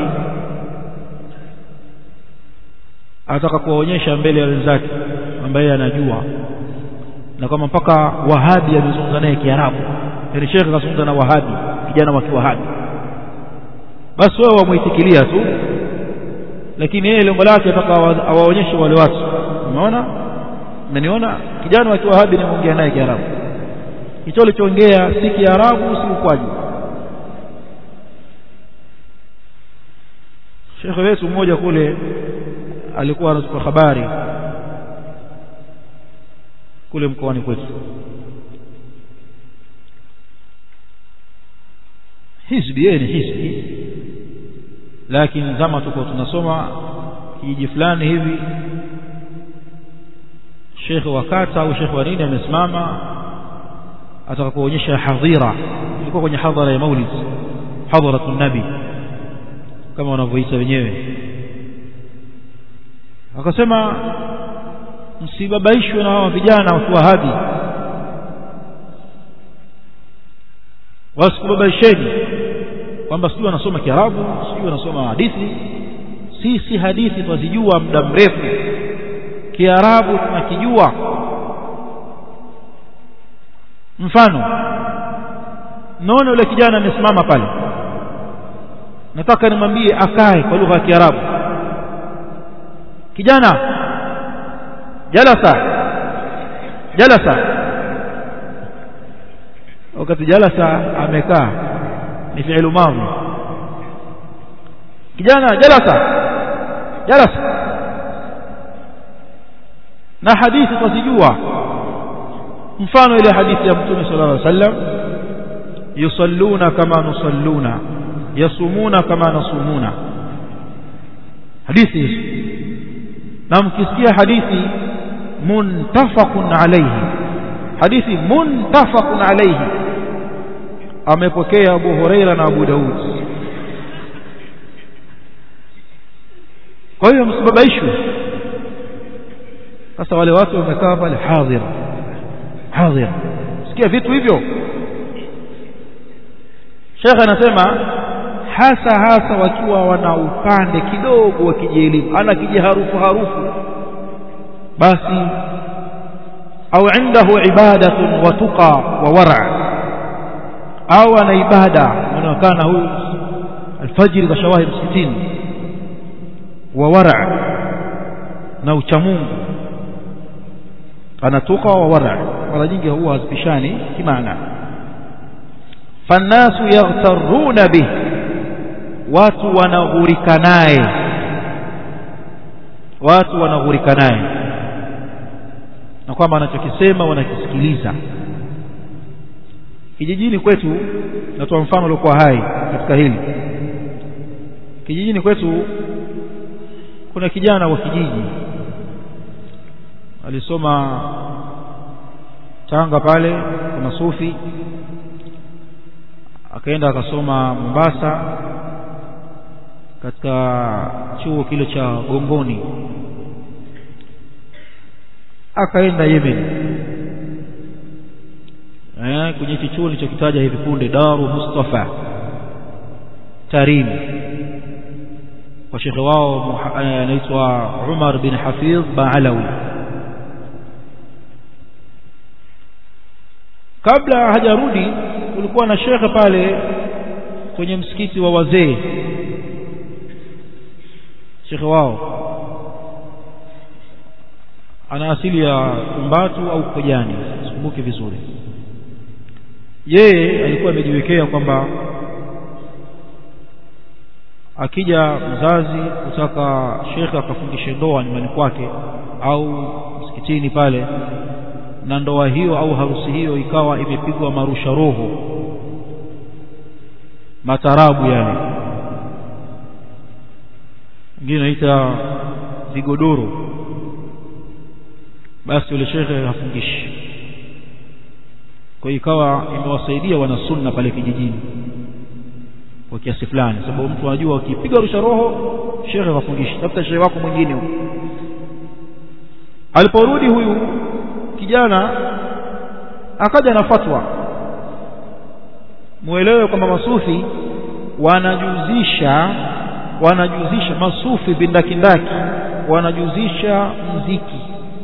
ataka kuwaonyesha mbele ya wenzake ambaye anajua na kama mpaka wahabi amezungumza naye kiarabu yani shekhe kazungumza na wahabi kijana wa kiwahabi basi wao wamuitikilia tu lakini yeye lengo lake ataka awaonyeshe wale watu umeona umeniona kijana wa kiwahabi nimeongea naye kiarabu hicho alichoongea si kiarabu si ukwaji shekhe wetu mmoja kule alikuwa anatupa habari kule mkoani kwetu hizbi yeye ni hizbi lakini zama tuko tunasoma kijiji fulani hivi shekhe wa kata au shekhe wa nini amesimama ataka kuonyesha hadhira ilikuwa kwenye hadhara ya maulid hadharatu nabi kama wanavyoita wenyewe akasema msibabaishwe na hawa vijana wa kiwahabi wasikubabaisheni kwamba sijui wanasoma kiarabu sijui wanasoma hadithi sisi hadithi twazijua muda mrefu kiarabu tunakijua mfano naona yule kijana amesimama pale nataka nimwambie akae kwa lugha ya kiarabu kijana jalasa jalasa wakati jalasa amekaa ni fi'lu madhi kijana jalasa jalasa na hadithi twazijua mfano ile hadithi ya mtume sallallahu alaihi wasallam yusalluna kama nusalluna yasumuna kama nasumuna hadithi hizi na mkisikia hadithi muntafaqun alayhi hadithi muntafaqun alayhi amepokea Abu Huraira na Abu Daud kwa hiyo msibabaishwe sasa wale watu wamekaa pale hadhir hadhir sikia vitu hivyo Sheikh anasema hasa hasa wakiwa wana upande kidogo wa kijielimu ana kijiharufu harufu basi au indahu ibadatun wa tuqa wa wara au ana ibada anaonekana huyu alfajiri kashawahi msikitini wa wara na uchamungu anatuka wa wara mara nyingi huwa hazipishani kimaana fannasu yaghtaruna bih watu wanaghurika naye watu wanaghurika naye na kwamba anachokisema wanakisikiliza kijijini kwetu natoa mfano uliokuwa hai katika hili kijijini kwetu kuna kijana wa kijiji alisoma Tanga pale kuna sufi akaenda akasoma Mombasa katika chuo kile cha Gongoni akaenda Yemen eh kwenye hicho chuo nilichokitaja hivi punde Daru Mustafa Tarim kwa shekhe wao anaitwa Umar bin Hafidh Baalawi kabla hajarudi kulikuwa na shekhe pale kwenye msikiti wa wazee shekhe wao ana asili ya Tumbatu au Kojani sikumbuki vizuri yeye alikuwa amejiwekea kwamba akija mzazi kutaka shekhe akafungishe ndoa nyumbani kwake au msikitini pale na ndoa hiyo au harusi hiyo ikawa imepigwa marusha roho matarabu yale ingine naita vigodoro basi yule shekhe hafungishi kwa hiyo ikawa imewasaidia wana sunna pale kijijini kwa kiasi fulani sababu mtu anajua ukipiga rusha roho shekhe hafungishi tafuta shekhe wako mwingine huko aliporudi huyu kijana akaja na fatwa muelewe kwamba masufi wanajuzisha wanajuzisha masufi bindakindaki wanajuzisha mziki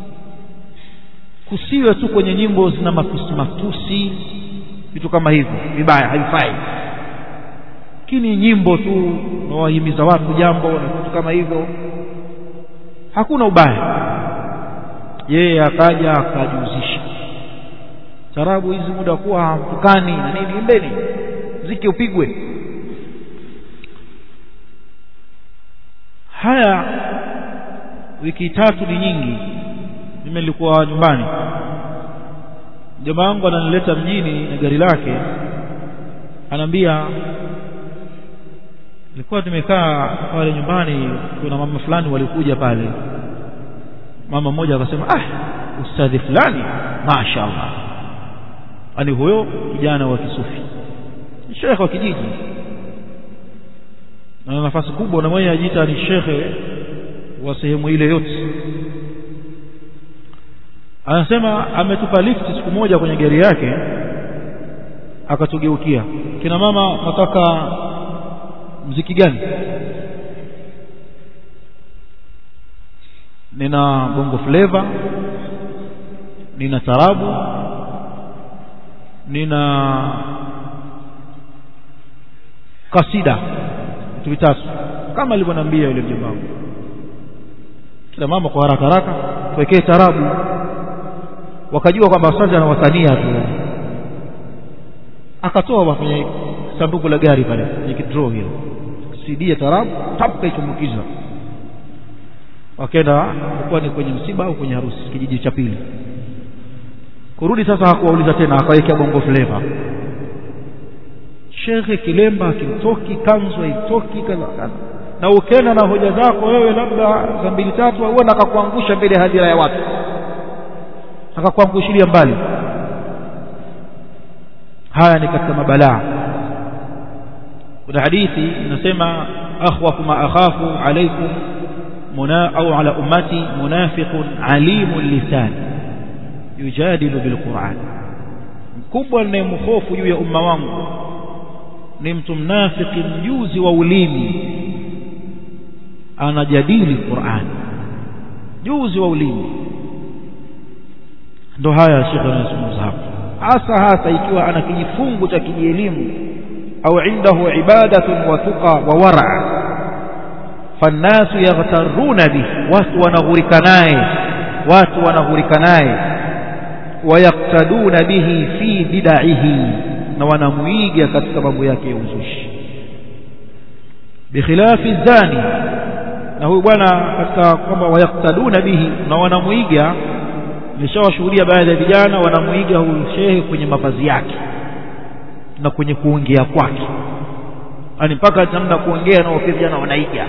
kusiwe tu kwenye nyimbo zina matusi matusi vitu kama hivyo vibaya haifai lakini nyimbo tu nawahimiza watu jambo na vitu kama hivyo hakuna ubaya yeye akaja akajuzisha tarabu hizi muda kuwa hamtukani na nini imbeni mziki upigwe haya wiki tatu ni nyingi mimi nilikuwa nyumbani jamaa wangu ananileta mjini na gari lake anaambia nilikuwa tumekaa pale nyumbani kuna mama fulani walikuja pale mama mmoja akasema ah ustadhi fulani mashaallah ani huyo kijana wa kisufi shekhe wa kijiji na nafasi kubwa na mwenye ajiita ni shekhe wa sehemu ile yote anasema ametupa lift siku moja kwenye gari yake akatugeukia kina mama nataka mziki gani nina bongo flavor nina tarabu nina kasida vitu vitatu kama alivyoniambia yule mjomba wangu kila mama kwa haraka haraka tuwekee tarabu wakajua kwamba sasa anawatania tu akatoa kwenye sanduku la gari pale kwenye kidro hilo CD ya tarabu tap kaichumbukiza wakaenda kuwa ni kwenye msiba au kwenye harusi kijiji cha pili kurudi sasa hakuwauliza tena akawekea bongo flavor shekhe kilemba akimtoki kanzu haitoki kaza kaza na ukenda na hoja zako wewe labda za mbili tatu auona akakuangusha mbele ya hadhira ya watu akakuangushilia mbali haya ni katika mabalaa kuna hadithi inasema akhwafu ma akhafu alaikum منا أو على أمتي منافق عليم اللسان يجادل بالقرآن mkubwa ninayemhofu juu ya umma wangu ni mtu mnafiki mjuzi wa ulimi anajadili Qur'an juzi wa ulimi ndo haya shekhe anazungumza hapo hasa hasa ikiwa ana kijifungu cha kielimu au indahu ibadatun wa tuqa wa wara fannasu yaghtaruna bihi watu wanaghurika naye watu wanaghurika naye wayaktaduna bihi fi bidaihi na wanamuiga katika mambo yake ya uzushi bikhilafi zani na huyu bwana katika kwamba wayaktaduna bihi na wanamuiga nimeshawashuhudia baadhi ya vijana wanamuiga huyu shehe kwenye mavazi yake na kwenye kuongea kwake yani mpaka namna kuongea nao pia vijana wanaiga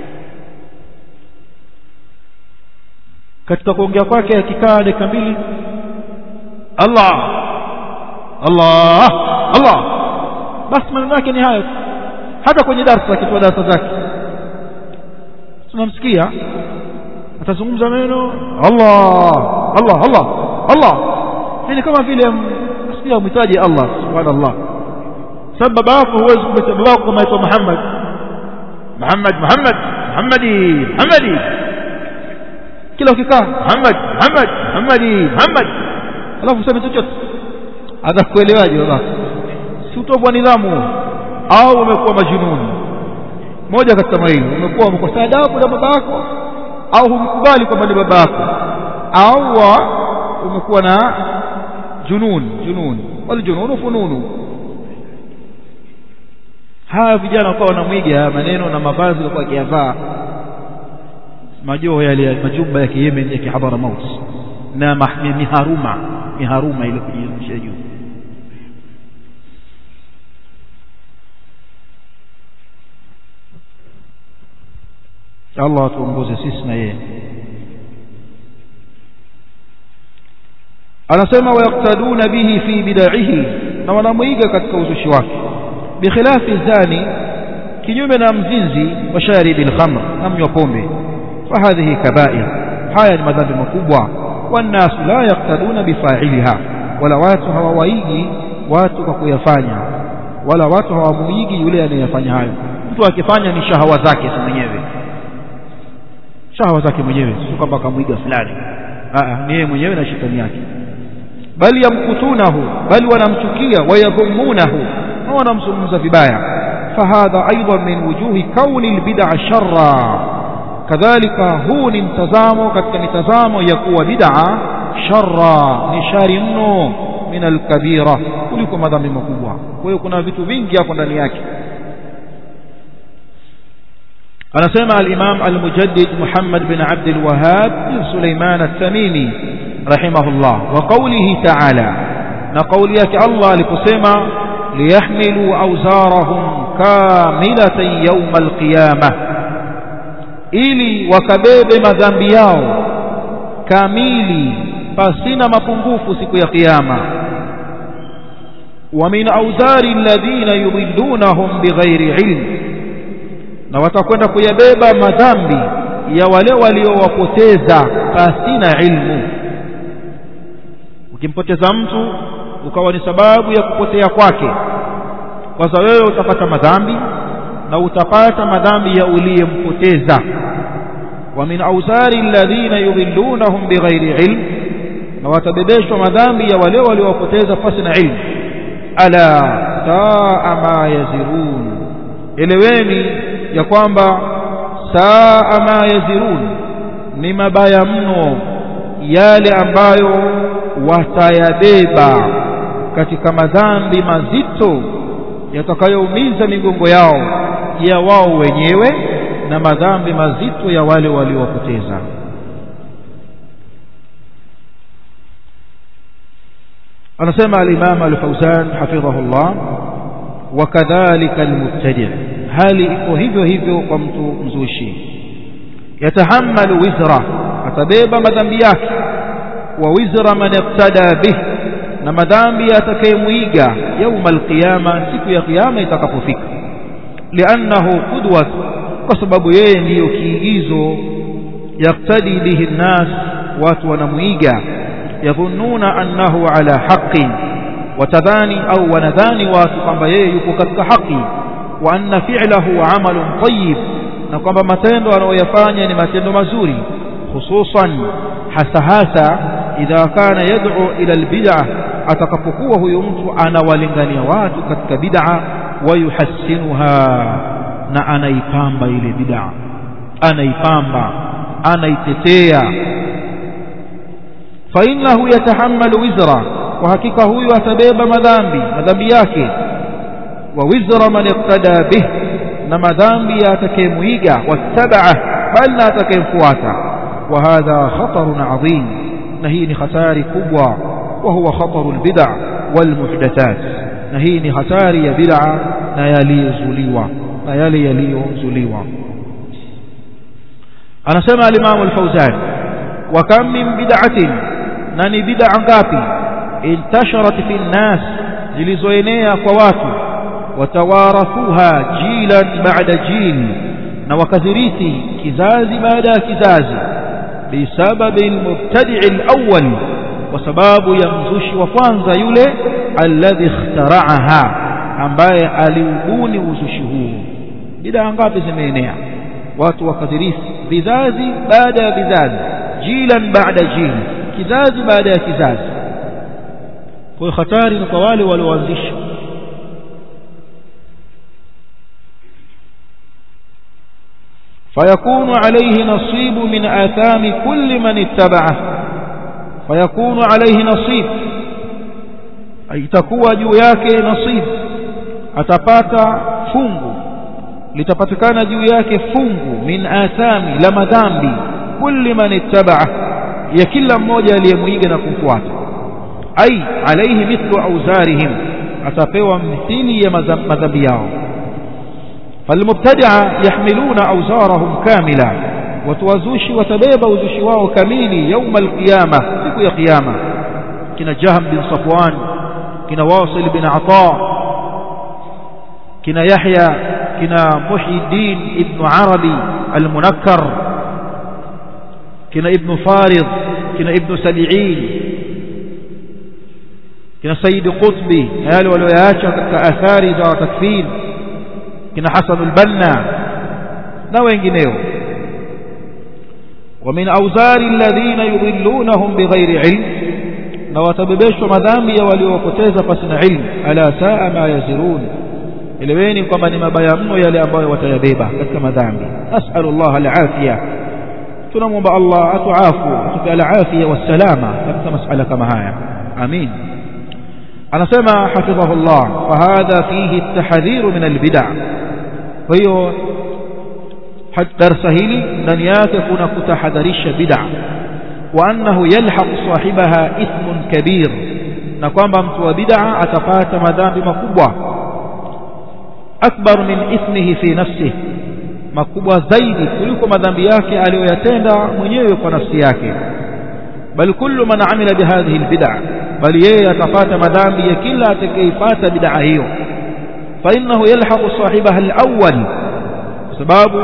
katika kuongea kwake akikaa dakika mbili Allah Allah Allah basi maneno yake ni hayo hata kwenye darasa akitoa darasa zake tunamsikia atazungumza neno Allah Allah Allah Allah yani kama vile asikia mhitaji Allah subhanallah sababu baba yako huwezi kumwita baba yako kama aitwa Muhammad Muhammad Muhammad Muhammadi Muhammadi kila ukikaa Muhammad Muhammad Muhammadi Muhammad alafu useme chochote atakuelewaje baba si utovu wa nidhamu au umekuwa majununi moja katika mawili umekuwa umekosa adabu na baba yako au humkubali kwamba ni baba yako au umekuwa na junun junun wal jununu fununu haya vijana wakawa wanamwiga maneno na mavazi walikuwa wakiyavaa majoho yale majumba ya Yemen ya kihadhara maut na miharuma miharuma ile kujirusha juu Allah atuongoze sisi na yeye anasema wayaktaduna bihi fi bidaihi na wanamwiga katika uzushi wake bikhilafi zani kinyume na mzinzi wa sharibi alkhamr na mnywa pombe fahadhihi kabair haya ni madhambi makubwa wannasu la yaktaduna bifailiha wala watu hawawaigi watu kwa kuyafanya wala watu hawamuigi yule anayefanya hayo mtu akifanya ni shahawa zake mwenyewe shahawa zake mwenyewe sio kwamba kamwiga fulani ni yeye mwenyewe na shetani yake bali yamkutunahu bali wanamchukia wayadhumunahu na wanamzungumza vibaya fahadha aidan min wujuhi kauni albid'a sharra kadhalika huu ni mtazamo katika mitazamo ya kuwa bid'a sharra ni shari mno min alkabira kuliko madhambi makubwa kwa hiyo kuna vitu vingi hapo ndani yake anasema al-Imam al-Mujaddid Muhammad bin Abd al-Wahhab bin Sulaiman al-Tamimi rahimahullah wa qawlihi ta'ala na qawli yake Allah aliposema liyahmilu awzarahum kamilatan yawm al-qiyamah ili wakabebe madhambi yao kamili pasina mapungufu siku ya kiyama wa min awzari alladhina yudillunahum bighairi ilm na watakwenda kuyabeba madhambi ya wale waliowapoteza pasina ilmu ukimpoteza mtu ukawa ni sababu ya kupotea kwake kwanza wewe utapata madhambi na utapata madhambi ya uliyempoteza wa min awzari alladhina yudhillunahum bighairi ilm na watabebeshwa madhambi ya wale waliowapoteza pasina ilmu ala saa ma yazirun eleweni ya kwamba saa ma yazirun ni mabaya mno yale ambayo watayabeba katika madhambi mazito yatakayoumiza migongo yao ya wao wenyewe na madhambi mazito ya wale waliowapoteza anasema al-Imam al-Fawzan hafidhahullah wakadhalika al-mubtadi' hali iko hivyo hivyo kwa mtu mzushi yatahammalu wizra atabeba madhambi yake wa wizra man ibtada bih na madhambi atakayemuiga يوم القيامه siku ya kiyama itakapofika li'annahu qudwat kwa sababu yeye ndiyo kiigizo yaktadi bihi nnas watu wanamuiga yadhunnuna annahu ala haqqin watadhani au wanadhani watu kwamba yeye yuko katika haki wa anna fi'lahu amalun tayyib na kwamba matendo anayoyafanya ni matendo mazuri hususan hasa hasa idha kana yad'u ila albid'ah atakapokuwa huyo mtu anawalingania watu katika bid'a wayuhassinuha na anaipamba ile bid'a anaipamba anaitetea fa innahu yatahammalu wizra kwa hakika huyu atabeba madhambi madhambi yake wa wizra man iqtada bih na madhambi ya atakayemuiga wattabaa bal na atakayemfuata wa hadha khatarun adhim na hii ni hatari kubwa wa huwa khataru albid'a walmuhdathat na hii ni hatari ya bid'a na yaliyozuliwa na yale yaliyozuliwa anasema al-Imam al-Fawzan wa kam min bid'atin na ni bid'a ngapi intasharat fi nnas zilizoenea kwa watu watawarathuha jilan ba'da jil na wakadhirithi kizazi baada ya kizazi bisababi al-mubtadi' al-awwal kwa sababu ya mzushi wa kwanza yule alladhi ikhtara'aha ambaye aliubuni uzushi huu bid'a ngapi zimeenea watu wakadhirithi vizazi baada ya vizazi jilan baada jil kizazi baada ya kizazi kwa hatari ni kwa wale walioanzisha فيكون عليه نصيب من آثام كل من اتبعه فيكون عليه نصيب أي تكوى juu yake nasib atapata fungu litapatikana juu yake fungu min athami la madhambi kulli man ittabaa ya kila mmoja aliyemuiga na kumfuata ai alaihi mithlu auzarihim atapewa mithili ya madhambi yao falmubtadia yahmiluna auzarahum kamila watuwazushi watabeba uzushi wao kamili yauma alqiyama siku ya qiyama kina jahm bin safwan kina wasil bin ata kina yahya kina muhyiddin ibn arabi almunakkar kina ibn farid kina ibn sabi'in kina sayyid qutbi yale walioyaacha katika athari za takfir kina hasan albanna na wengineo ومن أوزار الذين يضلونهم بغير علم na watabebeshwa madhambi ya waliowapoteza pasina ilmu ala saa ma yazirun eleweni kwamba ni mabaya mno yale ambayo watayabeba katika madhambi nasalu Allah alafiya tunamwomba Allah atuafu atupe alafiya wassalama katika masala kama haya amin anasema hafidhahu Allah fahadha fihi at-tahdhiru min al-bid'a kwa hiyo darsa hili ndani yake kuna kutahadharisha bid'a wa annahu yalhaq sahibaha ithmun kabir na kwamba mtu wa bid'a atapata madhambi makubwa akbar min ithmihi fi nafsihi makubwa zaidi kuliko madhambi yake aliyoyatenda mwenyewe kwa nafsi yake bal kullu man amila bihadhihi albid'a bali yeye atapata madhambi ya kila atakayeipata bid'a hiyo fa innahu yalhaqu sahibaha alawwal kwa sababu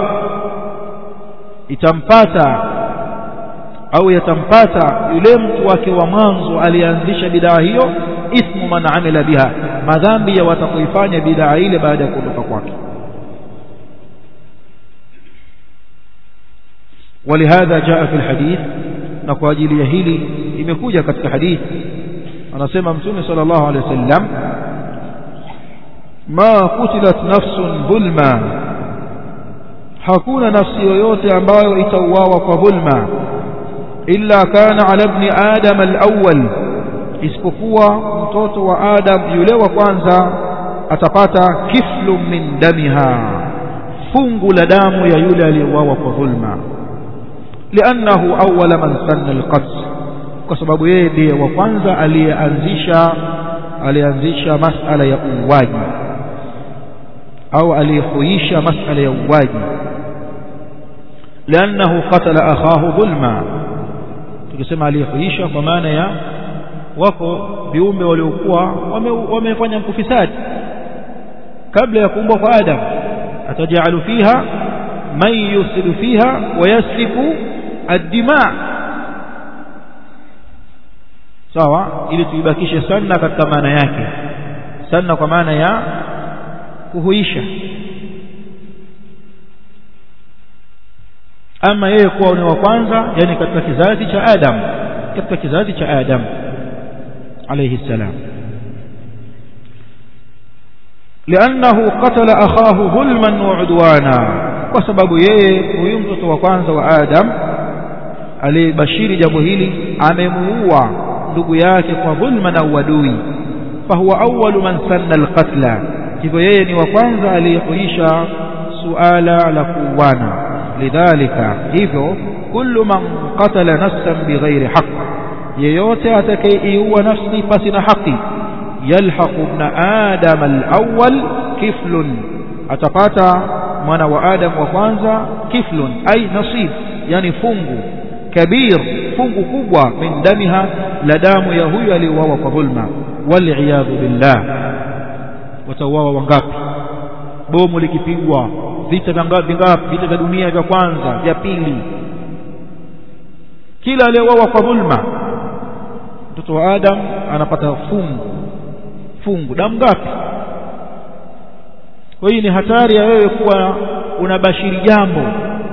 itampata au yatampata yule mtu wake wa mwanzo alianzisha bid'a hiyo ismu man amila biha madhambi ya watakoifanya bid'a ile baada ya kuondoka kwake ولهذا جاء في الحديث na kwa ajili ya hili imekuja katika hadithi anasema mtume sallallahu alaihi wasallam ma kutilat nafsun dhulma hakuna nafsi yoyote ambayo itauawa kwa dhulma illa kana ala ibn adam al-awwal isipokuwa mtoto wa adam yule wa kwanza atapata kiflu min damiha fungu la damu ya yule aliyeuawa kwa dhulma liannahu awwala man sanna al-qatl kwa sababu yeye ndiye wa kwanza aliyeanzisha alianzisha masala ya uuaji au aliyehuisha masala ya uuaji liannahu qatala akhahu dhulma tukisema aliyehuisha kwa maana ya wako viumbe waliokuwa wamefanya mkufisadi kabla ya kuumbwa kwa Adam atajalu fiha man yusidu fiha wa yasfiku addima sawa ili tuibakishe sanna katika maana yake sanna kwa maana ya kuhuisha ama yeye kuwa ni wa kwanza yani katika kizazi cha Adam katika kizazi cha Adam alayhi salam لأنه قتل أخاه ظلما وعدوانا وسبب yeye huyu mtoto wa kwanza wa Adam alibashiri jambo hili amemuua ndugu yake kwa dhulma na uadui fahuwa awwalu man sanna alqatla hivyo yeye ni wa kwanza aliyehuisha suala la kuuana lidhalika hivyo kullu man qatala nafsan bighairi haqq yeyote atakayeiua nafsi pasi na haki yalhaqu ibn adam alawwal kiflun atapata mwana wa adam wa kwanza kiflun ay nasib yani fungu kabir fungu kubwa min damiha la damu ya huyu aliyeuawa kwa dhulma waliyadhu billah watauawa wangapi bomu likipigwa vita vingapi vita vya dunia vya kwanza vya pili kila aliyeuawa kwa dhulma mtoto wa adam anapata fungu fungu damu ngapi kwa hiyo ni hatari ya wewe kuwa unabashiri jambo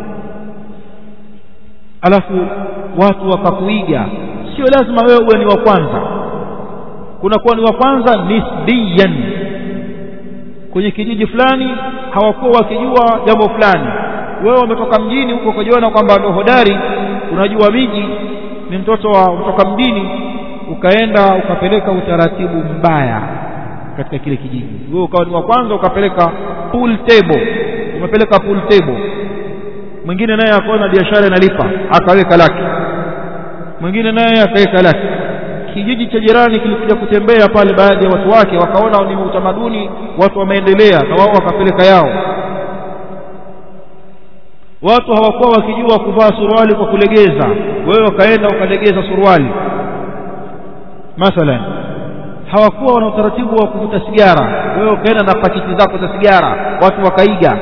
alafu watu wakakuiga sio lazima wewe uwe ni wa kwanza kunakuwa ni wa kwanza nisbiyan kwenye kijiji fulani hawakuwa wakijua jambo fulani wewe umetoka mjini huko ukajiona kwamba ndio hodari unajua miji ni mtoto wa kutoka mjini ukaenda ukapeleka utaratibu mbaya katika kile kijiji wewe ukawa ni wa kwanza ukapeleka pool table umepeleka pool table mwingine naye akaona biashara inalipa akaweka lake mwingine naye akaweka lake kijiji cha jirani kilikuja kutembea pale baadhi ya watu wake wakaona ni utamaduni watu wameendelea na wao wakapeleka yao watu hawakuwa wakijua kuvaa suruali kwa kulegeza wewe wakaenda ukalegeza suruali mathalan hawakuwa wana utaratibu wa kuvuta sigara wewe ukaenda na pakiti zako za sigara watu wakaiga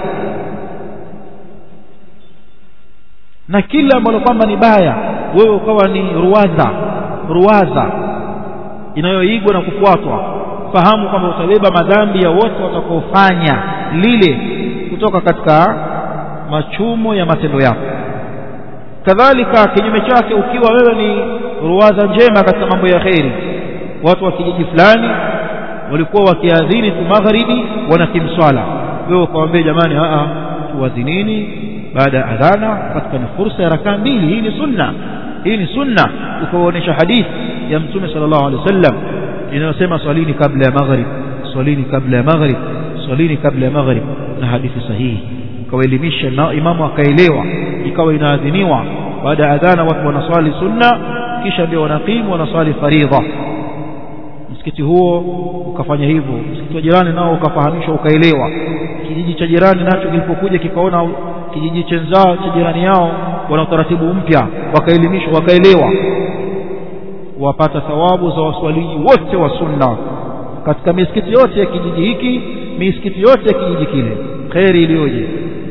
na kila ambalo kwamba ni baya wewe ukawa ni ruwaza ruwaza inayoigwa na kufuatwa fahamu kwamba utabeba madhambi ya wote watakaofanya lile kutoka katika machumo ya matendo yako kadhalika kinyume chake ukiwa wewe ni ruwaza njema katika mambo ya kheri watu wa kijiji fulani walikuwa wakiadhini tu magharibi wanakimswala wewe ukawaambia jamani a tuadhinini baada ya adhana katika ni fursa ya rakaa mbili hii ni sunna hii ni sunna ukawaonyesha hadithi ya mtume sallallahu alaihi wasallam inayosema swalini kabla ya maghrib swalini kabla ya maghrib swalini kabla ya maghrib na hadithi sahihi ukawaelimisha na imamu akaelewa ikawa inaadhiniwa baada ya adhana watu wanaswali sunna kisha ndio wanakimu wanaswali faridha msikiti huo ukafanya hivyo msikiti wa jirani nao ukafahamishwa ukaelewa kijiji cha jirani nacho kilipokuja kikaona kijiji chenzao cha jirani yao wana utaratibu mpya wakaelimishwa wakaelewa wapata thawabu za waswaliji wote wa sunna katika misikiti yote ya kijiji hiki misikiti yote ya kijiji kile kheri iliyoje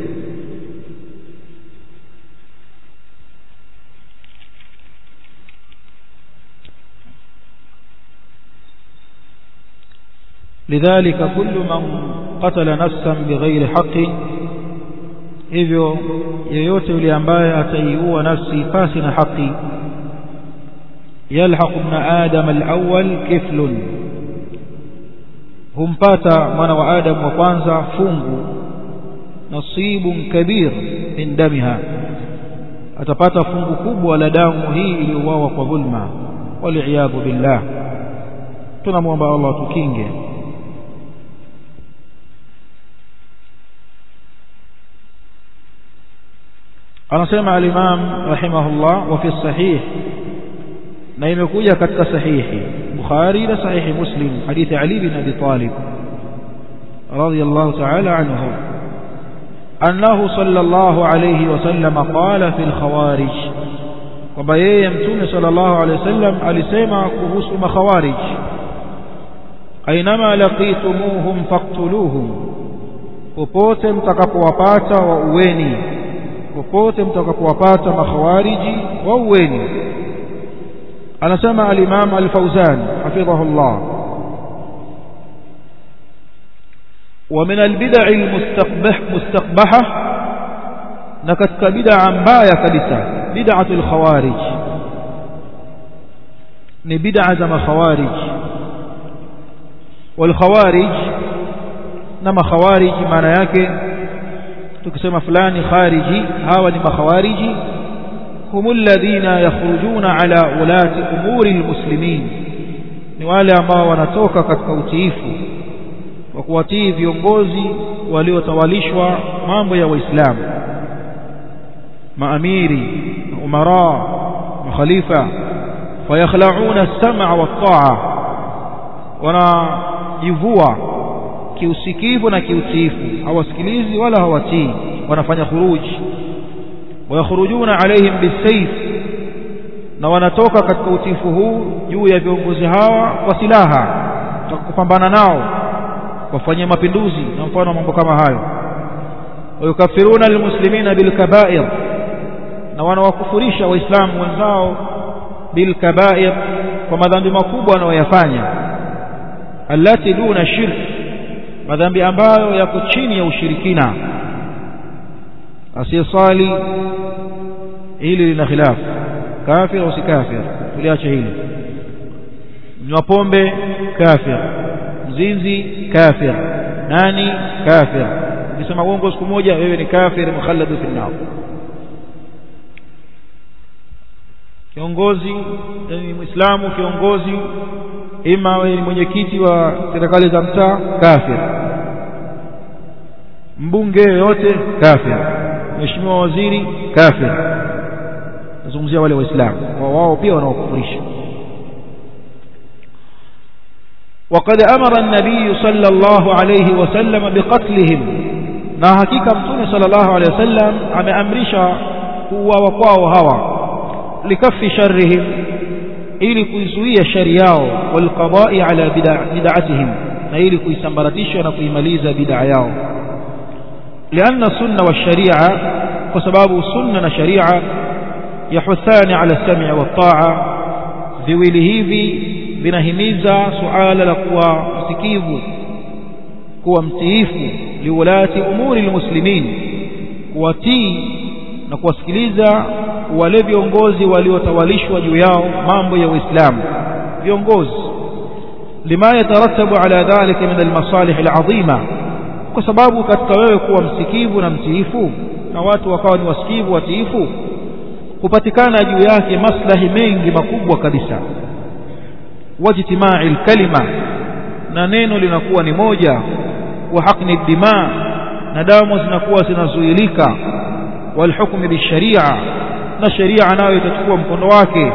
لذلك كل من قتل نفسا بغير حق hivyo yeyote yule ambaye ataiua nafsi pasi na haki yalhaq ibn adam alawwal kiflun humpata mwana wa adam wa kwanza fungu nasibun kabir min damiha atapata fungu kubwa la damu hii iliyouawa kwa dhulma waliyadhu billah tunamwomba Allah tukinge anasema al-Imam rahimahullah wa fi sahih na imekuja katika sahihi Bukhari na sahihi Muslim hadithi Ali bin Abi Talib radiyallahu ta'ala anhu annahu sallallahu alayhi wa sallam qala fi al-khawarij kwamba yeye mtume sallallahu alayhi wasallam alisema kuhusu makhawarij ainama laqitumuhum faqtuluhum popote mtakapowapata wa uweni popote mtakapowapata makhawariji waueni anasema al-Imam al-Fauzan hafidhahullah ومن البدع المستقبح مستقبحة na katika bid'a mbaya kabisa bid'atul khawarij ni bid'a za makhawarij wal khawarij na makhawarij maana yake tukisema fulani khariji hawa ni makhawariji hum alladhina yakhrujuna ala ulati umuri almuslimin ni wale ambao wanatoka katika utiifu wa kuwatii viongozi waliotawalishwa mambo ya waislamu maamiri umara makhalifa fayakhla'una as-sam'a wat-ta'a wanajivua kiusikivu na kiutiifu hawasikilizi wala hawatii wanafanya khuruji wayakhurujuna alaihim bisayf na wanatoka katika utiifu huu juu ya viongozi hawa kwa silaha kupambana nao wafanyia mapinduzi na mfano mambo kama hayo wayukafiruna almuslimina bilkaba'ir na wanawakufurisha waislamu wenzao bilkaba'ir kwa madhambi makubwa wanayoyafanya allati duna shirk madhambi ambayo yako chini ya ushirikina asiyesali hili lina khilafu kafir au si kafir tuliache hili mnywa pombe kafir mzinzi kafir nani kafir ukisema uongo siku moja wewe ni kafir mukhalladu fi nar kiongozi yani muislamu kiongozi ima wewe ni mwenyekiti wa serikali za mtaa kafir mbunge yote kafir mheshimiwa waziri kafir nazungumzia wale waislamu wao pia wanaokufurisha وقد أمر النبي صلى الله عليه وسلم بقتلهم na hakika mtume sallallahu alaihi wasallam ameamrisha kuuawa kwao hawa likafi sharrihim ili kuizuia shari yao walqada'i ala bid'atihim na ili kuisambaratisha na kuimaliza bid'a yao lianna sunna wa sharia kwa sababu sunna na sharia yahuthani ala sam'i wa ta'a viwili hivi vinahimiza suala la kuwa msikivu kuwa mtiifu liulati umuri almuslimin kuwatii na kuwasikiliza wale viongozi waliotawalishwa juu yao mambo ya Uislamu viongozi lima yatarattabu ala dhalika min almasalih alazima kwa sababu katika wewe kuwa msikivu na mtiifu na watu wakawa ni wasikivu watiifu kupatikana juu yake maslahi mengi makubwa kabisa wajtimai alkalima na neno linakuwa ni moja wa haqni dima na damu zinakuwa zinazuilika walhukmi bisharia na sharia nayo itachukua mkondo wake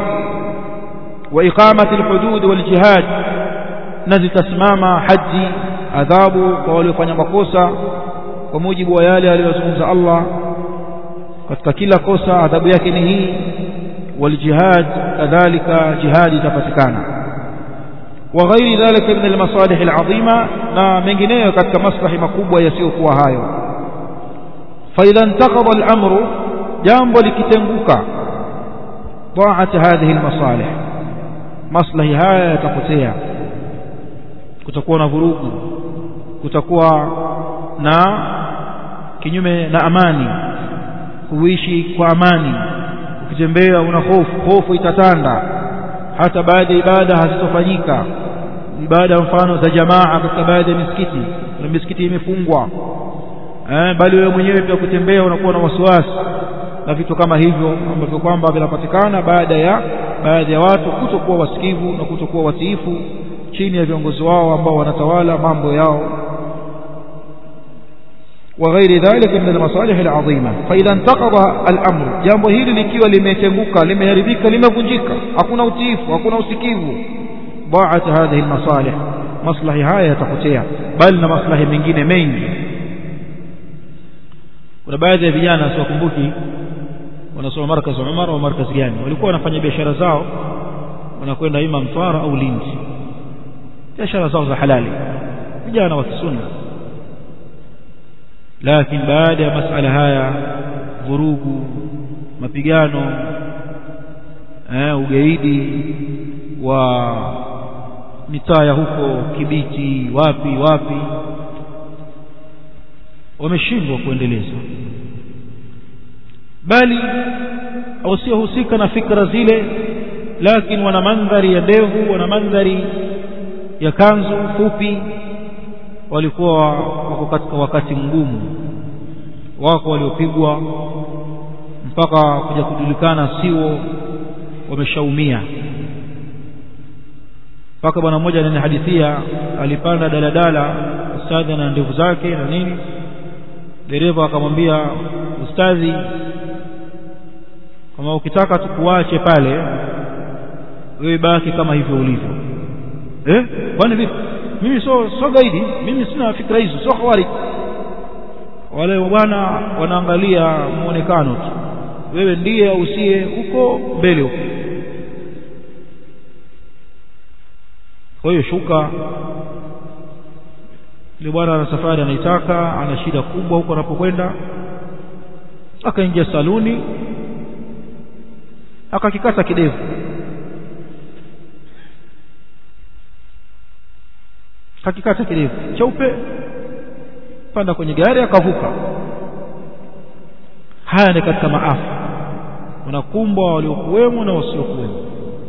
wa iqamati alhudud waljihad na zitasimama haji adhabu kwa waliofanya makosa kwa mujibu wa yale aliyozungumza Allah katika kila kosa adhabu yake ni hii waljihad kadhalika jihad itapatikana وغير ذلك من المصالح العظيمة na mengineyo katika maslahi makubwa yasiyokuwa hayo فإذا انتقض الأمر jambo likitenguka ضاعت هذه المصالح maslahi haya yatapotea kutakuwa na vurugu kutakuwa na kinyume na amani kuishi kwa amani ukitembea una hofu hofu itatanda hata baadhi ya ibada hazitofanyika ibada mfano za jamaa katika baadhi ya misikiti na misikiti imefungwa eh, bali wewe mwenyewe pia kutembea unakuwa na wasiwasi na vitu kama hivyo ambavyo kwamba vinapatikana baada ya baadhi ya watu kutokuwa wasikivu na kutokuwa watiifu chini ya viongozi wao ambao wanatawala mambo yao وغير ذلك من المصالح العظيمة فإذا انتقض الأمر jambo hili likiwa limetenguka limeharibika limevunjika hakuna utiifu hakuna usikivu ضاعت هذه المصالح maslahi haya yatapotea bali na maslahi mengine mengi kuna baadhi ya vijana siwakumbuki wanasoma markaz Umar au markaz gani walikuwa wanafanya biashara zao wanakwenda ima Mtwara au Lindi biashara zao za halali vijana wa kisunna lakini baada ya masala haya vurugu mapigano eh, ugaidi wa mitaa ya huko Kibiti wapi wapi wameshindwa kuendeleza bali wasiohusika na fikra zile lakini wana mandhari ya ndevu wana mandhari ya kanzu fupi walikuwa wako katika wakati mgumu wako waliopigwa mpaka kuja kujulikana sio wameshaumia mpaka bwana mmoja ananihadithia alipanda daladala ustadhi na ndevu zake na nini dereva akamwambia ustadhi kama ukitaka tukuache pale wewe baki kama hivyo ulivyo eh kwani vipi mimi so so gaidi mimi sina fikra hizo sio khawari wale bwana wanaangalia muonekano tu wewe ndiye au usiye huko mbele huko kwa hiyo shuka yule bwana ana safari anaitaka ana shida kubwa huko anapokwenda akaingia saluni akakikata kidevu akakikata kidevu cheupe panda kwenye gari akavuka haya ni katika maafa wanakumbwa waliokuwemo na wasiokuwemo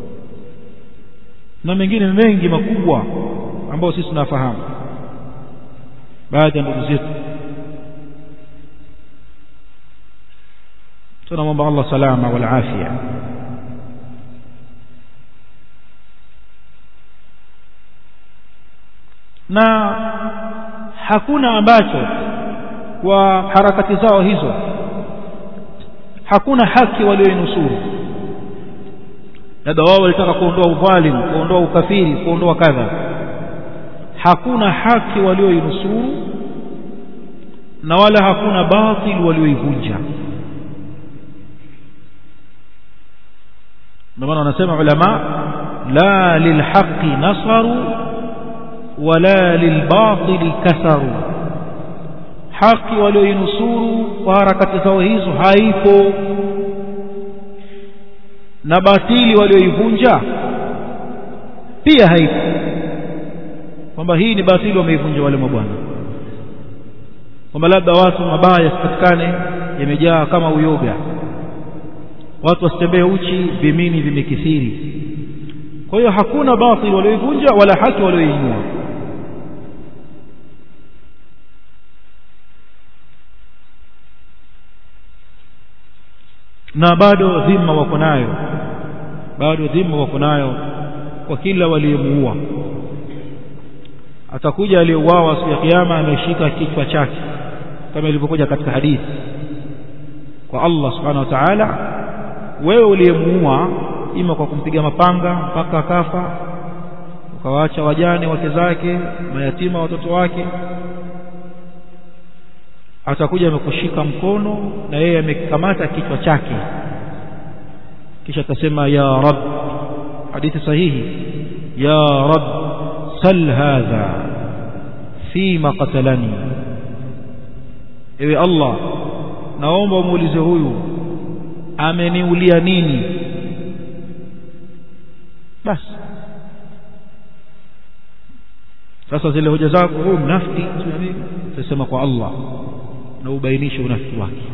na mengine mengi makubwa ambayo sisi tunafahamu baadhi ya ndugu zetu tunamwomba Allah salama wal afya na hakuna ambacho kwa harakati zao hizo hakuna haki walioinusuru labda wao walitaka kuondoa udhalimu kuondoa ukafiri kuondoa kadha hakuna haki walioinusuru na wala hakuna batil walioivunja ndio maana wanasema ulama la lilhaqi nasaru wala lilbatili kasaru haki walioinusuru kwa harakati zao hizo haipo na batili walioivunja pia haipo kwamba hii ni batili wameivunja wale mabwana kwamba labda watu mabaya yasipatikane yamejaa kama uyoga watu wasitembee uchi vimini vimekithiri kwa hiyo hakuna batili walioivunja wala haki walioinua na bado dhima wako nayo bado dhima wako nayo kwa kila waliyemuua atakuja aliyeuawa siku ya kiyama ameshika kichwa chake kama ilivyokuja katika hadithi kwa Allah subhanahu wa ta'ala wewe uliyemuua ima kwa kumpiga mapanga mpaka akafa ukawaacha wajane wake zake mayatima watoto wake atakuja amekushika mkono na yeye amekamata kichwa chake kisha atasema ya rab hadithi sahihi ya rab sal hadha fima qatalani ewe allah naomba umuulize huyu ameniulia nini basi sasa zile hoja zako huyu mnafiki utasema kwa allah na ubainishe unafiki wake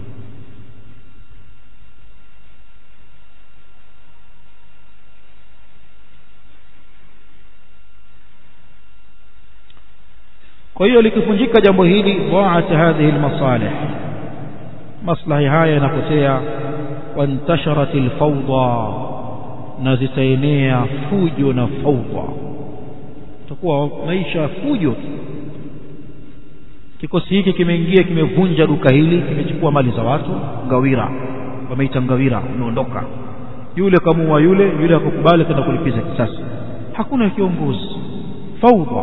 kwa hiyo likivunjika jambo hili dhaat hadhihi almasalih maslahi haya yanapotea wantasharat alfawda na zitaenea fujo na fawda itakuwa maisha fujo kikosi hiki kimeingia kimevunja duka hili kimechukua mali za watu ngawira wameita ngawira umeondoka yule kamua yule yule akukubali kwenda kulipiza kisasi hakuna kiongozi fawda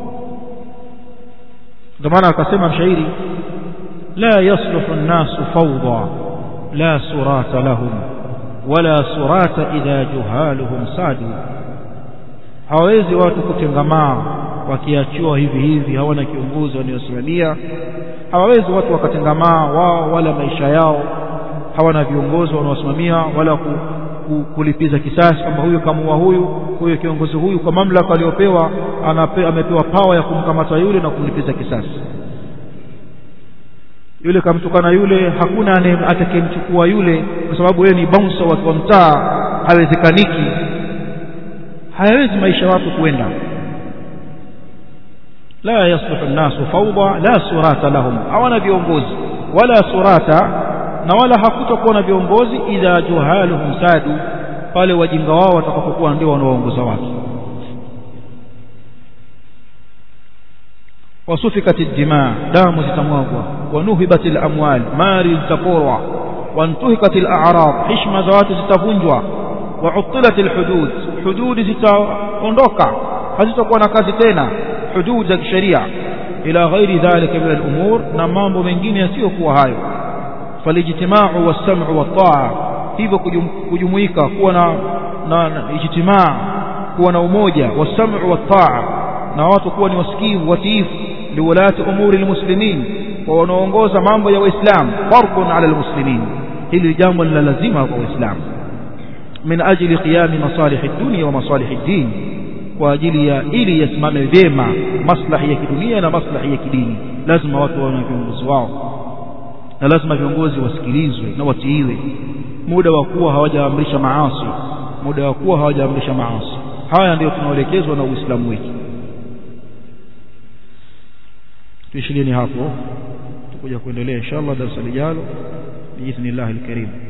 ndio maana akasema mshairi la yasluhu an-nasu fawda la surata lahum wala surata idha juhaluhum sadu hawezi watu kutengamaa wakiachiwa hivi hivi hawana kiongozi wanaosimamia hawawezi watu wakatengamaa wao wala maisha yao hawana viongozi wanaosimamia wala ku, ku, kulipiza kisasi kwamba huyu kamua huyu huyu kiongozi huyu kwa mamlaka aliyopewa anape, amepewa pawa ya kumkamata yule na kumlipiza kisasi yule kamtukana yule hakuna atakayemchukua yule kwa sababu yeye ni bouncer wa mtaa hawezekaniki hayawezi maisha watu kwenda la yasluhu an-nasu fawda la surata lahum hawana viongozi wala surata na wala hakutakuwa na viongozi idha juhaluhum sadu pale wajinga wao watakapokuwa ndio wanaoongoza watu wasufikat ad-dima damu zitamwagwa wanuhibat al-amwal mali zitaporwa wantuhikat al-a'rad hishma za watu zitavunjwa وعطلت الحدود حدود zitaondoka hazitakuwa na kazi tena hudud za kisheria ila ghairi dhalika min al-umur na mambo mengine yasiyokuwa hayo falijtimau was-sam'u wat-ta'a hivyo kujumuika kuwa na na ijtimaa kuwa na umoja was-sam'u wat-ta'a na watu kuwa ni wasikivu watiifu liwalati umuri al-muslimin wa wanaongoza mambo ya waislamu fardun ala al-muslimin hili jambo la lazima kwa waislamu من أجل قيام مصالح الدنيا ومصالح الدين وأجل ili yasimame vyema maslahi ya kidunia na maslahi ya kidini lazima watu wawe na viongozi wao na lazima viongozi wasikilizwe na watiiwe muda wa kuwa hawajaamrisha maasi muda wa kuwa hawajaamrisha maasi haya ndio tunaelekezwa na Uislamu wetu tuishilieni hapo tukuja kuendelea inshallah darasa lijalo biidhnillah alkarim